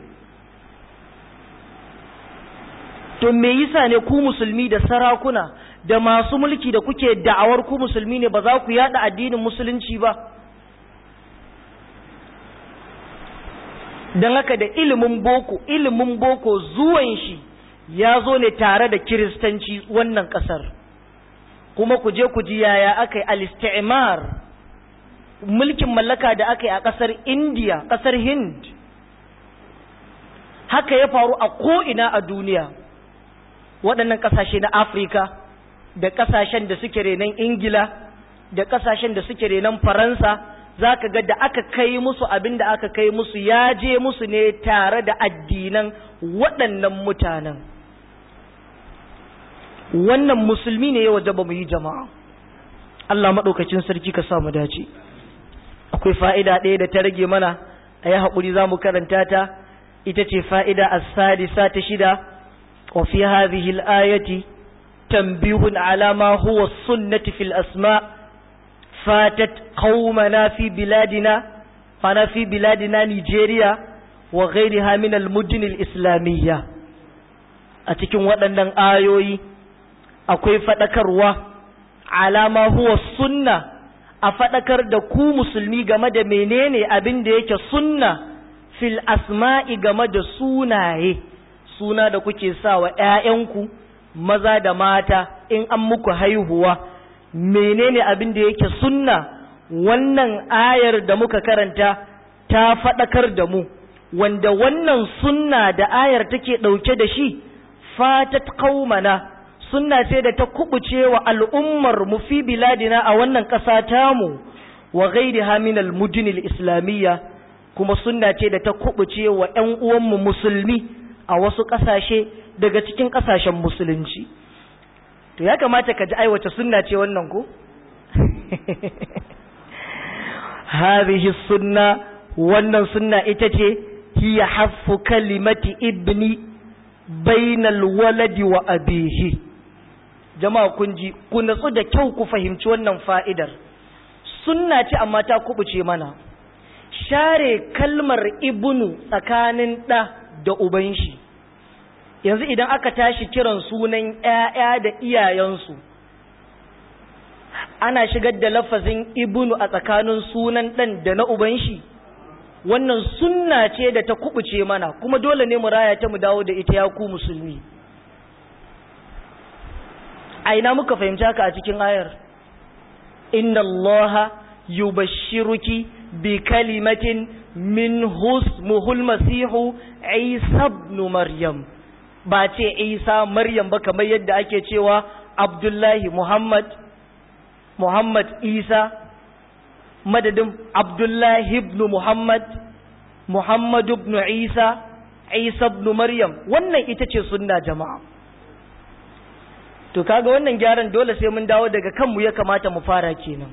to me yasa ne ku musulmi da sarakuna da masu mulki da kuke da'awar ku musulmi ne ba za ku yada addinin musulunci ba don haka da ilimin boko ilimin boko zuwan shi ya zo ne tare da kiristanci wannan kasar kuma ku je ku ji yaya aka yi al-istimar mulkin mallaka da aka yi a kasar indiya kasar hind haka ya faru a ko'ina a duniya waɗannan ƙasashe na afirka da ƙasashen da suke renon ingila da ƙasashen da suke renon faransa za ka ga da aka kai musu abin da aka kai musu ya je musu ne tare da addinan waɗannan mutanen wannan musulmi ne ya waje ba mu yi jama'a Allah maɗaukacin sarki ka samu dace akwai fa'ida ɗaya da ta rage mana a yi haƙuri za mu karanta ta ita ce fa'ida a sadisa ta shida wa fi hadhihi al-ayati tanbihun ala ma huwa sunnati fil asma' فاتت قومنا في بلادنا فانا في بلادنا نيجيريا وغيرها من المدن الإسلامية أتكين waɗannan ayoyi akwai faɗakarwa alama huwa sunna a faɗakar da ku musulmi game da menene abin da yake sunna fil asma'i game da sunaye suna da kuke sa wa ‘ya'yanku maza da mata in an muku haihuwa menene abin da yake sunna wannan ayar da muka karanta ta faɗakar da mu wanda wannan sunna da ayar take ɗauke da shi fatat qaumana sunna ce da ta kubuce wa al'ummar mu fi biladina a wannan ƙasa tamu wa ghairiha min al-mudun al-islamiyya kuma sunna ce da ta kubuce wa ƴan uwanmu musulmi a wasu ƙasashe daga cikin ƙasashen musulunci to ya kamata ka ji aiwata sunna ce wannan ko hadhihi sunna wannan sunna ita ce hiya haffu kalimati ibni bainal waladi wa abihi jama'a kun ji ku natsu da kyau ku fahimci wannan fa'idar sunna ce amma ta kubuce mana share kalmar ibnu tsakanin ɗa da uban shi yanzu idan aka tashi kiran sunan ‘ya'ya da iyayensu ana shigar da lafazin ibnu a tsakanin sunan ɗan da na uban shi wannan sunna ce da ta kubuce mana kuma dole ne mu raya ta mu dawo da ita ya ku musulmi a ina muka fahimci haka a cikin ayar inna allaha yubashshiruki bi kalimatin min husmuhul masihu isa ibn maryam ba ce isa maryam ba kamar yadda ake cewa abdullahi muhammad muhammad isa madadin abdullahi ibn muhammad muhammad ibn isa isa ibn maryam wannan ita ce sunna jama'a to kaga wannan gyaran dole sai mun dawo daga kanmu ya kamata mu fara kenan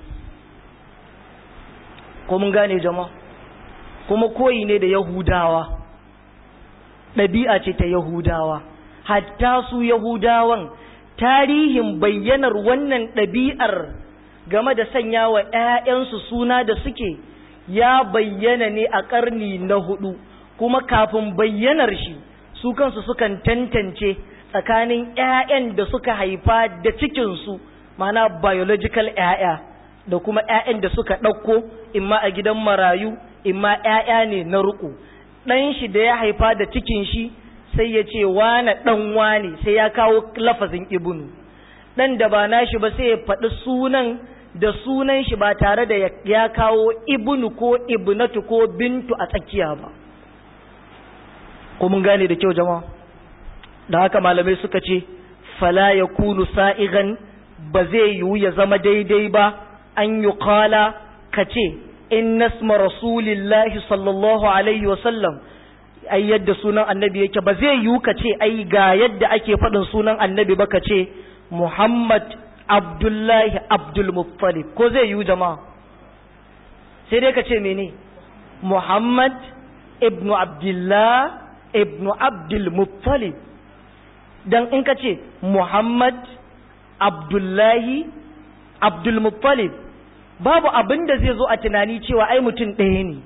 ko mun gane jama'a kuma koyi ne da yahudawa ɗabi'a ce ta yahudawa hatta su yahudawan tarihin bayyanar wannan ɗabi'ar game da sanya wa ‘ya'yansu suna da suke ya bayyana ne a ƙarni na hudu kuma kafin bayyanar shi su kansu sukan tantance tsakanin ‘ya'yan da suka haifa da cikinsu mana biological ‘ya'ya da kuma ‘ya'yan da suka ɗauko imma a gidan marayu imma ‘ya'ya ne na ruku ɗan shi da ya haifa da cikin shi sai ya ce wane ɗan wane sai ya kawo lafazin ibnu ɗan da ba nashi ba sai ya faɗi sunan da sunan shi ba tare da ya kawo ibnu ko ibnatu ko bintu a tsakiya ba ko mun gane da kyau jama'a da haka malamai suka ce fala ya kunu sa'igan ba zai yiwu ya zama daidai ba an yi kala ka ce in nasma rasulillahi sallallahu alaihi wasallam ai yadda sunan annabi yake ba zai yiwu ka ce ai ga yadda ake faɗin sunan annabi ba ka ce muhammad abdullahi abdulmuttalib ko zai yiwu jama'a sai dai ka ce mene muhammad ibnu abdullah ibnu abdulmuttalib dan in ka ce muhammad abdullahi abdulmuttalib babu abin da zai zo a tunani cewa ai mutum ɗaya ne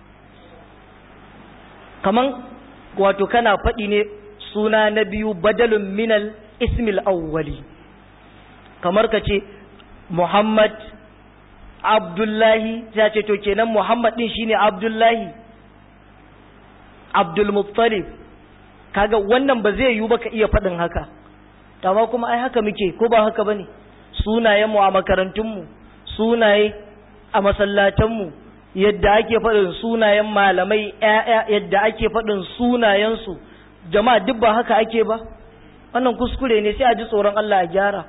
kaman wato kana faɗi ne suna na biyu badalun minal ismil awwali kamar ka ce muhammad abdullahi ya ce to kenan muhammad ɗin shine abdullahi abdulmuttalib kaga wannan ba zai yiwu ba ka iya faɗin haka amma kuma ai haka muke ko ba haka bane sunayenmu a makarantunmu sunaye a masallatanmu yadda ake faɗin sunayen malamai ƴaƴa yadda ake faɗin sunayensu jama'a duk ba haka ake ba wannan kuskure ne sai a ji tsoron Allah a gyara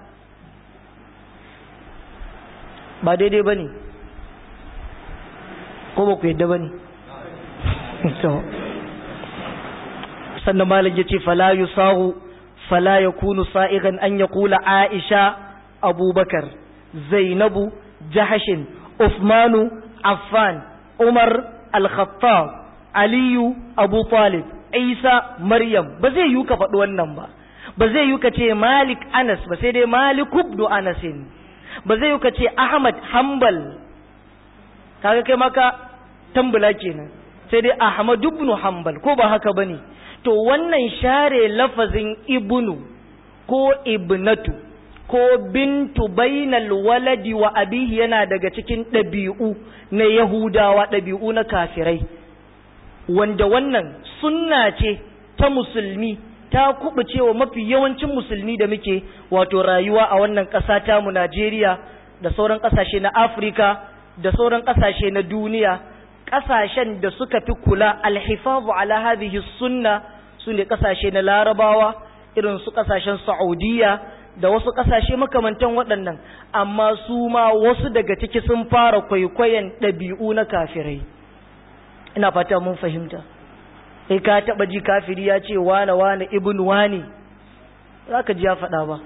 ba daidai bane ko ba ku yadda bane sannan malam yace fala yusahu fala yakunu sa'igan an yaqula aisha abubakar zainabu jahashin uthmanu affan umar al-khattab aliyu abu talib isa maryam ba zai yi ka faɗi wannan ba ba zai yi ka ce malik anas ba sai dai malik ibn anasin ba zai yi ka ce ahmad hanbal kaga kai maka tambula kenan sai dai ahmad ibn hanbal ko ba haka bane to wannan share lafazin ibnu ko ibnatu ko bintu bainal waladi wa abihi yana daga cikin ɗabi'u na yahudawa ɗabi'u na kafirai wanda wannan sunna ce ta musulmi ta kubuce wa mafi yawancin musulmi da muke wato rayuwa a wannan ƙasa tamu Najeriya da sauran ƙasashe na Afirka da sauran ƙasashe na duniya ƙasashen da suka fi kula alhifazu ala hadhihi sunna su ne ƙasashe na larabawa irin su ƙasashen saudiya da wasu ƙasashe makamantan waɗannan amma su ma wasu daga ciki sun fara kwaikwayon ɗabi'u na kafirai ina fata mun fahimta sai ka taɓa ji kafiri ya ce wane wane ibn wane za ka ji ya faɗa ba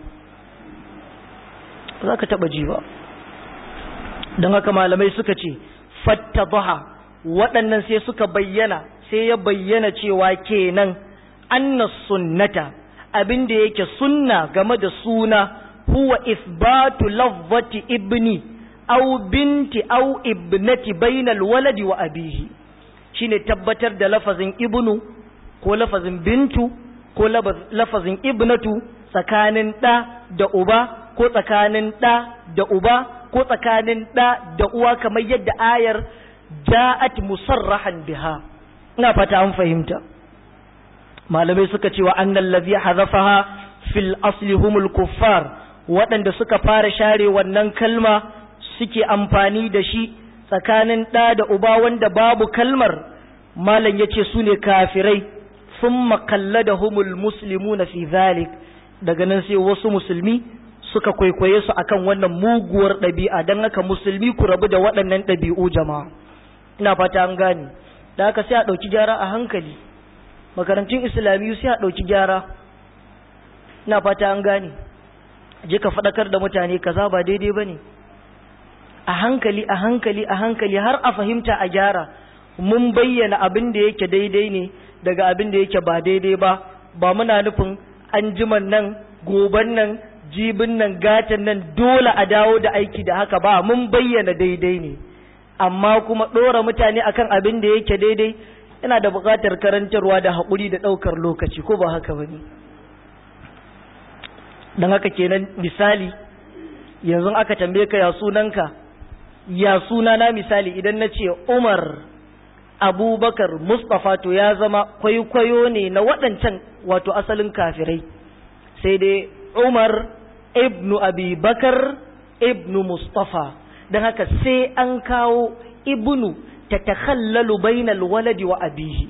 za ka taɓa ji ba don haka malamai suka ce fatta waɗannan sai suka bayyana sai ya bayyana cewa kenan anna sunnata abin da yake sunna game da suna huwa isbatu lafzati ibni aw binti aw ibnati bainal waladi wa abihi shine tabbatar da lafazin ibnu ko lafazin bintu ko lafazin ibnatu tsakanin ɗa da uba ko tsakanin ɗa da uba ko tsakanin ɗa da uwa kamar yadda ayar ja'at musarrahan biha ina fata an fahimta malamai suka ce wa annal ladhi hazafaha fil asli humul kuffar waɗanda suka fara share wannan kalma suke amfani da shi tsakanin ɗa da uba wanda babu kalmar malam yace su ne kafirai thumma qalladahumul muslimuna fi zalik daga nan sai wasu musulmi suka kwaikwaye su akan wannan muguwar ɗabi'a don haka musulmi ku rabu da waɗannan ɗabi'u jama'a ina fata an gane da haka sai a ɗauki gyara a hankali makarantun islamiyu sai a ɗauki gyara na fata an gane je ka faɗakar da mutane kaza ba daidai ba ne a hankali a hankali a hankali har a fahimta a gyara mun bayyana abin da yake daidai ne daga abin da yake ba daidai ba ba muna nufin an jiman nan goban nan jibin nan gatan nan dole a dawo da aiki da haka ba mun bayyana daidai ne amma kuma ɗora mutane akan abin da yake daidai yana da buƙatar karantarwa da haƙuri da ɗaukar lokaci ko ba haka ba ne don haka kenan misali yanzu aka tambaye ka ya sunanka ya sunana misali idan na ce umar abubakar mustapha to ya zama kwaikwayo ne na waɗancan wato asalin kafirai sai dai umar ibnu abubakar ibnu mustafa don haka sai an kawo ibnu ta takhallalu bainal waladi wa abihi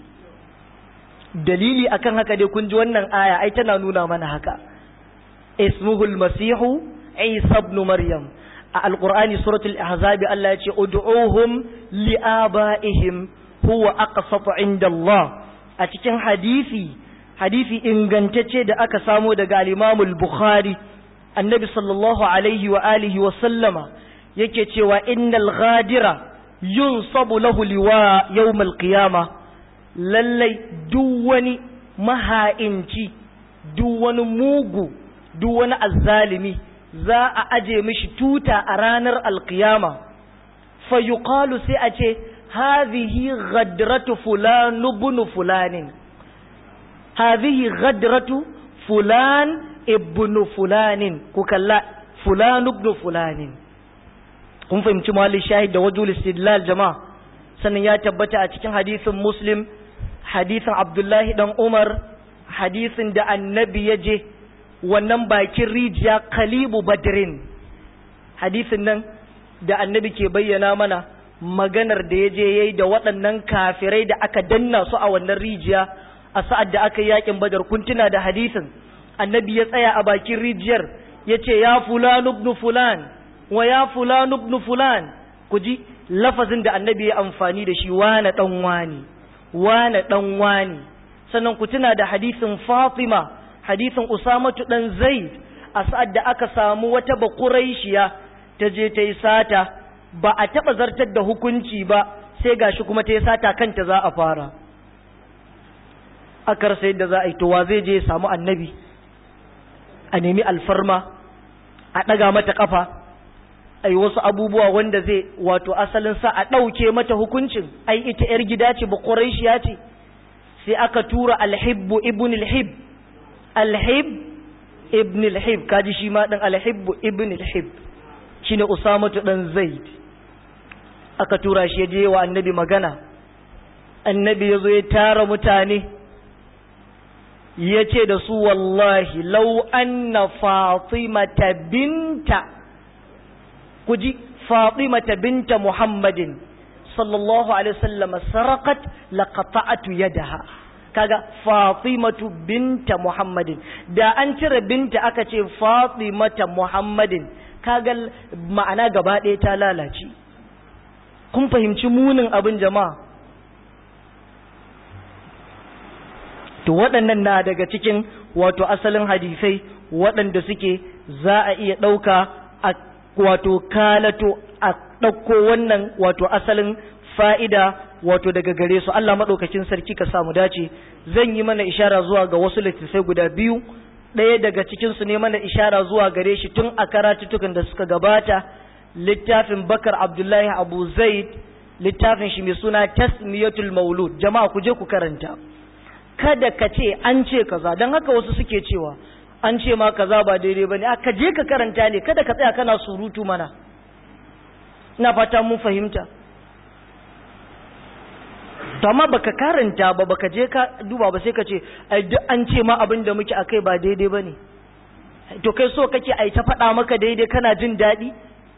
dalili akan haka dai kun ji wannan aya ai tana nuna mana haka ismuhul masihu isa ibn maryam a alqur'ani suratul ahzab Allah ya ce ud'uhum liabaihim huwa aqsatu inda Allah a cikin hadisi hadisi ingantacce da aka samo daga al-Imam al-Bukhari annabi sallallahu alaihi wa alihi wa sallama yake cewa innal ghadira yunsabu lahu liwa yawm al-qiyamah lallai duk wani maha'inci duk wani mugu duk wani azzalimi za a aje mishi tuta a ranar alkiyama fa yuqalu sai a ce hadhihi ghadratu fulan ibn fulanin hadhihi ghadratu fulan ibn fulanin ku kalla fulan ibn fulanin kun fahimci mawalin shahid da wajul istidlal jama'a sannan ya tabbata a cikin hadisin muslim hadisin abdullahi dan umar hadisin da annabi ya je wannan bakin rijiya kalibu badrin hadisin nan da annabi ke bayyana mana maganar da ya je ya yi da waɗannan kafirai da aka danna su a wannan rijiya a sa'ad da aka yi yakin badar kuntuna da hadisin annabi ya tsaya a bakin rijiyar ya ce ya fulan ibn fulan wa ya fulan ibn fulan ku ji lafazin da annabi ya amfani da shi wane dan wani wane dan wani sannan ku tuna da hadisin fatima hadisin usamatu dan zaid a sa'ad da aka samu wata bakuraishiya ta je ta yi sata ba a taɓa zartar da hukunci ba sai gashi kuma ta yi sata kanta za a fara akar sai da za a yi to wa zai je ya samu annabi a nemi alfarma a ɗaga mata ƙafa a yi wasu abubuwa wanda zai wato asalin sa a ɗauke mata hukuncin ai ita 'yar gida ce ba ƙuraishiya ce sai aka tura alhibbu ibn alhib alhib ibn alhib kaji shi ma ɗan alhibbu ibn alhib shine usamatu ɗan zaid aka tura shi ya je wa annabi magana annabi ya zo ya tara mutane ya ce da su wallahi lau anna fatimata binta ku ji fatimata binta muhammadin sallallahu alaihi wasallam sarakat laqata'atu yadaha kaga fatimatu binta muhammadin da an cire binta aka ce fatimata muhammadin kaga ma'ana gaba ɗaya ta lalace kun fahimci munin abin jama'a to waɗannan na daga cikin wato asalin hadisai waɗanda suke za a iya ɗauka a wato kalato a ɗauko wannan wato asalin fa'ida wato daga gare su Allah maɗaukakin sarki ka samu dace zan yi mana ishara zuwa ga wasu littattafai guda biyu ɗaya daga cikinsu ne mana ishara zuwa gare shi tun a karatutukan da suka gabata littafin bakar abdullahi abu zaid littafin shi mai suna tasmiyatul maulud jama'a ku je ku karanta kada ka ce an ce kaza don haka wasu suke cewa an ce ma kaza ba daidai bane aka je ka karanta ne kada ka tsaya kana surutu mana ina fata mun fahimta to amma baka karanta ba baka je ka duba ba sai ka ce ai duk an ce ma abin da muke akai ba daidai bane to kai so kake ai ta faɗa maka daidai kana jin daɗi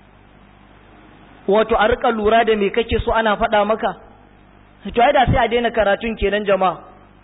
wato a rika lura da me kake so ana faɗa maka to ai da sai a daina karatun kenan jama'a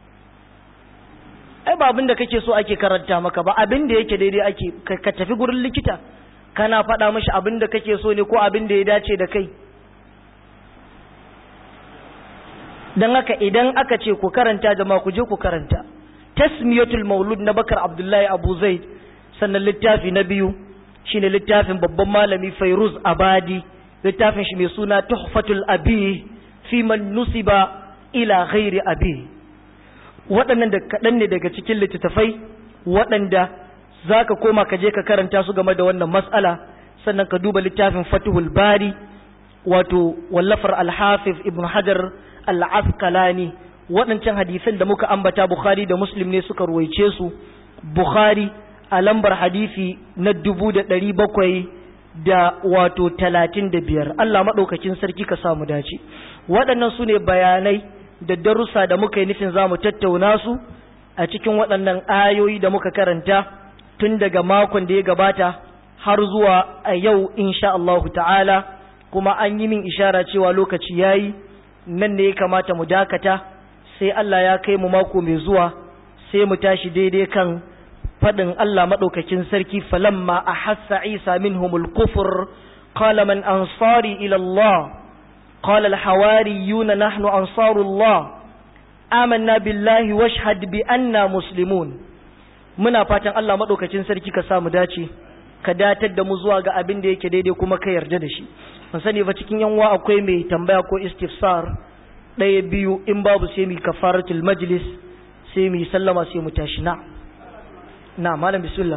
ai ba abin da kake so ake karanta maka ba abin da yake daidai ake ka tafi gurin likita kana faɗa mashi abin da kake so ne ko abin da ya dace da kai don haka idan aka ce ku karanta jama'a ku je ku karanta tasmiyatul maulud na bakar abdullahi abu zaid sannan littafi na biyu shine littafin babban malami fairuz abadi littafin shi mai suna tuhfatul abi fi man nusiba ila ghairi abi waɗannan da kaɗan ne daga cikin littattafai waɗanda za ka koma ka je ka karanta su game da wannan matsala sannan ka duba littafin fatuhul bari wato wallafar alhafiz ibn hajar al-asqalani waɗancan hadisan da muka ambata bukhari da muslim ne suka ruwaice su bukhari a lambar hadisi na dubu da ɗari bakwai da wato talatin da biyar allah maɗaukakin sarki ka samu dace waɗannan su ne bayanai da darussa da muka yi nufin za mu tattauna su a cikin waɗannan ayoyi da muka karanta tun daga makon da ya gabata har zuwa a yau insha Allahu ta'ala kuma an yi min ishara cewa lokaci yayi nan ne ya kamata mu dakata sai Allah ya kai mu mako mai zuwa sai mu tashi daidai kan faɗin Allah maɗaukakin sarki falamma a hassa Isa minhumul kufur qala man ansari ila Allah qala al-hawariyuna nahnu ansarullah amanna billahi washhad bi anna muslimun muna fatan Allah maɗaukacin sarki ka samu dace ka datar da mu zuwa ga abin da yake daidai kuma ka yarda da shi mun sani ba cikin yanwa akwai mai tambaya ko istifsar ɗaya biyu in babu sai mu kafaratul majlis sai mu sallama sai mu tashi na na malam bismillah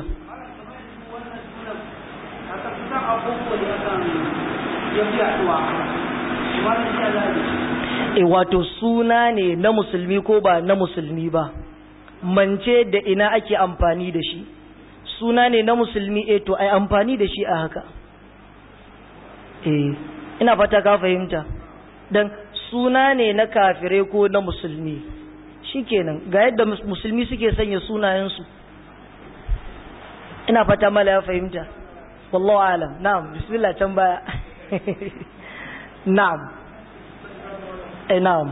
e wato suna ne na musulmi ko ba na musulmi ba mance da ina ake amfani da shi suna ne na musulmi e to ai amfani da shi a haka e ina fata ka fahimta dan suna ne na kafirai ko na musulmi shikenan ga yadda musulmi suke sanya sunayensu ina fata mala ya fahimta wallahu alam na'am bismillah can baya na'am eh na'am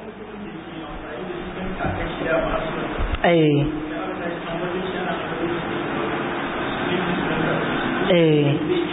eh eh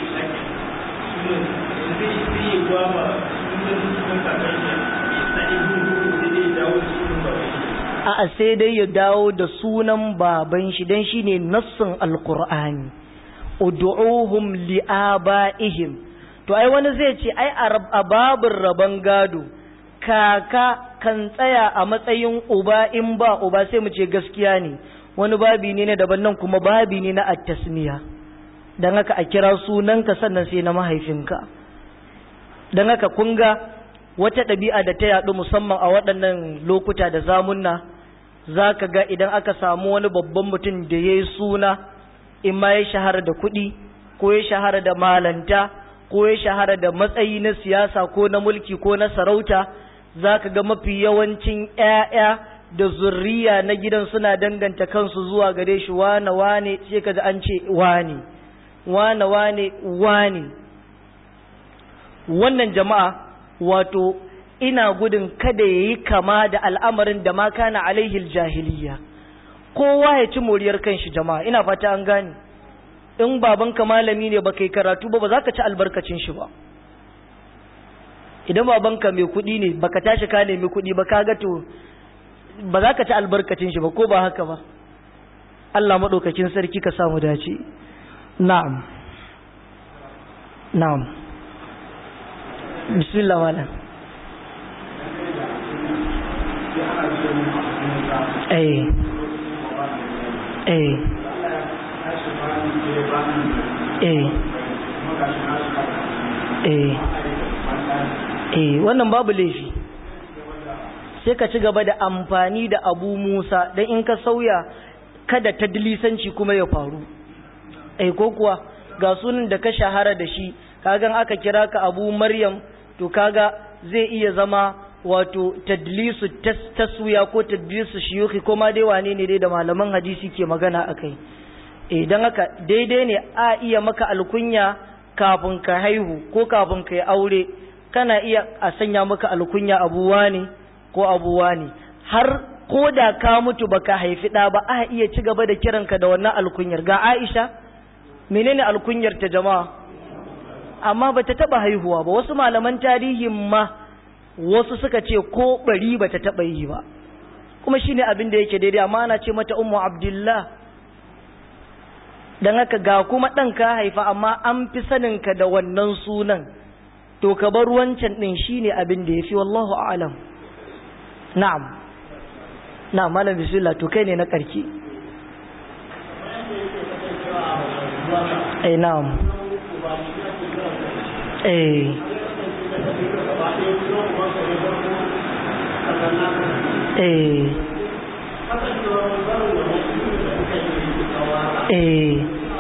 a'a sai dai ya dawo da sunan baban shi dan shine nassin alqur'ani ud'uhum li'abaihim to ai wani zai ce ai a babin rabon gado kaka kan tsaya a matsayin uba in ba uba sai mu ce gaskiya ne wani babi ne na daban nan kuma babi ne na at-tasmiya dan haka a kira sunanka sannan sai na mahaifinka dan haka kun ga wata ɗabi'a da ta yaɗu musamman a waɗannan lokuta da zamunna za ka ga idan aka samu wani babban mutum da ya yi suna in ma ya shahara da kuɗi ko ya shahara da malanta ko ya shahara da matsayi na siyasa ko na mulki ko na sarauta za ka ga mafi yawancin ‘ya'ya da zurriya na gidan suna danganta kansu zuwa gare shi wane wane sai ka an ce wane wane wane wane wannan jama'a wato ina gudun kada ya yi kama da al'amarin da ma kana alaihil jahiliya kowa ya ci moriyar kanshi jama'a ina fata an gane in babanka malami ne baka yi karatu ba ba za ka ci albarkacin shi ba idan babanka mai kuɗi ne baka tashi ka nemi kuɗi ba ka ga to ba za ka ci albarkacin shi ba ko ba haka ba Allah maɗaukakin sarki ka samu dace na'am na'am bismillah malam eh eh eh eh eh wannan babu laifi sai ka ci gaba da amfani da abu musa don in ka sauya kada ta dilisanci kuma ya faru eh ko kuwa ga sunan da ka shahara da shi kagan aka kira ka abu maryam to kaga zai iya zama wato tadlisu taswiya ko tadlisu shiyuki ko ma dai wane ne dai da malaman hadisi ke magana akai idan haka daidai ne a iya maka alkunya kafin ka haihu ko kafin ka yi aure kana iya a sanya maka alkunya abuwa ne ko abuwa ne har ko da ka mutu baka haifi ɗa ba a iya ci gaba da kiranka da wannan alkunyar ga Aisha menene alkunyar ta jama'a amma bata taba haihuwa ba wasu malaman tarihin ma wasu suka ce ko bari bata taba yi ba kuma shine abin da yake daidai amma ana ce mata ummu abdullah dan haka ga kuma dan ka haifa amma an fi sanin ka da wannan sunan to ka bar wancan din shine abin da yafi wallahu a'lam na'am na'am malam bismillah to kai ne na karki eh na'am eh eh eh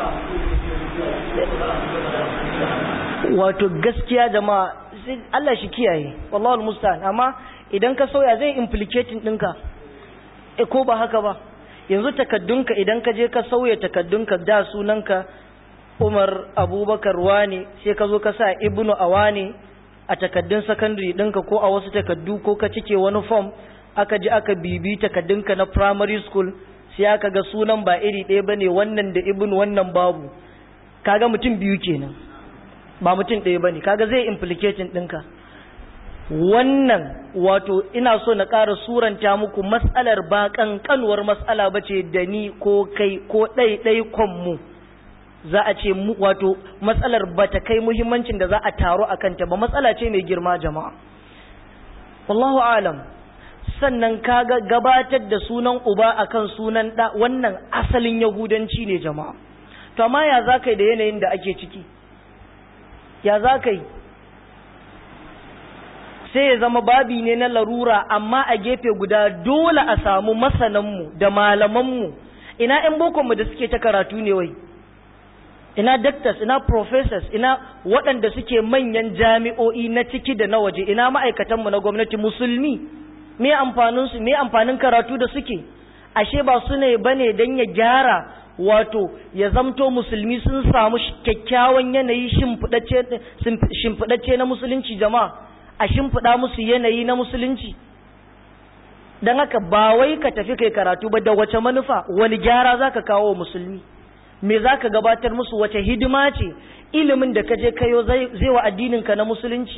wato gaskiya jama'a Allah shi kiyaye wallahi almusta'an amma idan ka sauya zai implicating ɗinka e ko ba haka ba yanzu takaddunka idan ka je ka sauya takaddunka da sunanka Umar Abubakar wane sai ka zo ka sa Ibnu Awane a takaddun secondary ɗinka ko a wasu takaddu ko ka cike wani form aka ji aka bibi takaddunka na primary school sai aka ga sunan ba iri ɗaya bane wannan da Ibnu wannan babu kaga mutum biyu kenan ba mutum ɗaya bane kaga zai implicating ɗinka wannan wato ina so na ƙara suranta muku matsalar ba ƙanƙanuwar matsala ba ce da ni ko kai ko ɗaiɗai mu za a ce wato matsalar ba ta kai muhimmancin da za a taro a kanta ba matsala ce mai girma jama'a wallahu alam sannan kaga gabatar da sunan uba akan sunan ɗa wannan asalin yahudanci ne jama'a to amma ya za ka yi da yanayin da ake ciki ya za ka yi sai ya zama babi ne na larura amma a gefe guda dole a samu masananmu da malamanmu ina 'yan bokonmu da suke ta karatu ne wai ina doctors ina professors ina waɗanda suke manyan jami'o'i na ciki da na waje ina ma'aikatanmu na gwamnati musulmi me amfanin su me amfanin karatu da suke ashe ba su ne bane dan ya gyara wato ya zamto musulmi sun samu kyakkyawan yanayi shimfiɗacce na musulunci jama'a a shimfiɗa musu yanayi na musulunci don haka ba wai ka tafi kai karatu ba da wace manufa wani gyara za ka kawo musulmi me za ka gabatar musu wace hidima ce ilimin da ka je kayo zai wa addininka na musulunci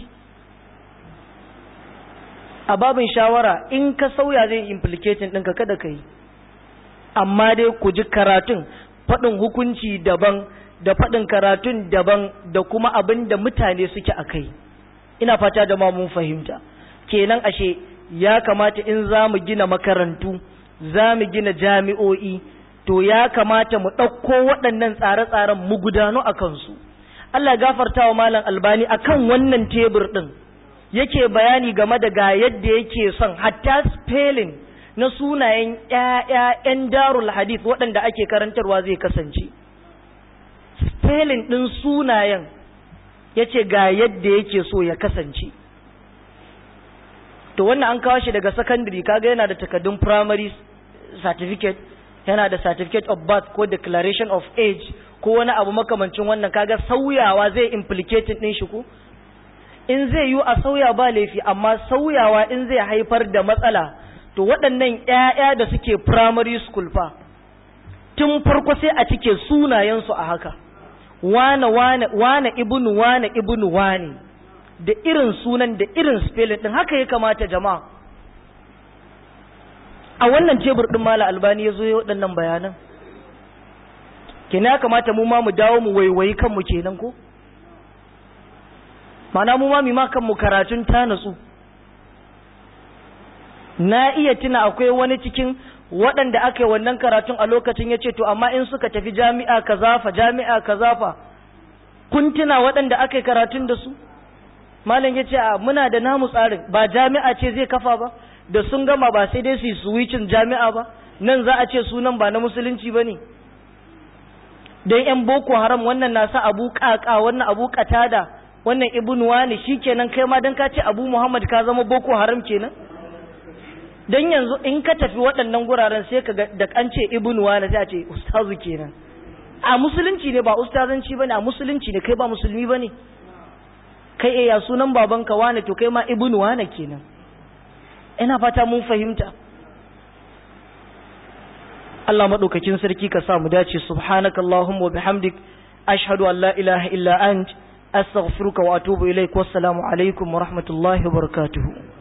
a babin shawara in ka sauya zai implicating ɗinka kada ka yi amma dai ku ji karatun faɗin hukunci daban da faɗin karatun daban da kuma abin da mutane suke a kai ina fata da ma mun fahimta kenan ashe ya kamata in za mu gina makarantu za mu gina jami'o'i to ya kamata mu ɗauko waɗannan tsare-tsaren mu gudano a kansu Allah gafarta wa malam albani akan wannan tebur ɗin yake bayani game da ga yadda yake son hatta spelling na sunayen ‘ya'ya'yan darul hadith waɗanda ake karantarwa zai kasance spelling ɗin sunayen ya ce ga yadda yake so ya kasance to wannan an kawo shi daga secondary kaga yana da takardun primary certificate yana da certificate of birth ko declaration of age ko wani abu makamancin wannan kaga sauyawa zai implicating din shi ko in zai yi a sauya ba laifi amma sauyawa in zai haifar da matsala to waɗannan ƴaƴa da suke primary school fa tun farko sai a cike sunayensu a haka wane wane wane ibnu wane ibnu wane da irin sunan da irin spelling din haka ya kamata jama'a a wannan tebur din mala albani ya zo ya waɗannan bayanan kenan ya kamata mu ma mu dawo mu waiwayi kanmu kenan ko mana mu ma mi ma kanmu karatun ta natsu na iya tuna akwai wani cikin waɗanda aka yi wannan karatun a lokacin ya ce to amma in suka tafi jami'a kaza fa jami'a kaza fa kun tuna waɗanda aka yi karatun da su malam ya ce a muna da namu tsarin ba jami'a ce zai kafa ba da sun gama ba sai dai su yi switchin jami'a ba nan za a ce sunan ba na musulunci ba ne don yan boko haram wannan na sa abu kaka wannan abu katada wannan ibnu wani shikenan kai ma dan ka ce abu muhammad ka zama boko haram kenan dan yanzu in ka tafi waɗannan guraren sai ka da an ce ibnu wani sai a ce ustazu kenan a musulunci ne ba ustazanci bane a musulunci ne kai ba musulmi bane kai eh ya sunan babanka wani to kai ma ibnu wani kenan ina fata mun fahimta Allah madaukakin sarki ka sa mu dace subhanakallahumma wa bihamdik ashhadu an la ilaha illa ant astaghfiruka wa atubu ilaik wassalamu alaikum wa rahmatullahi wa barakatuhu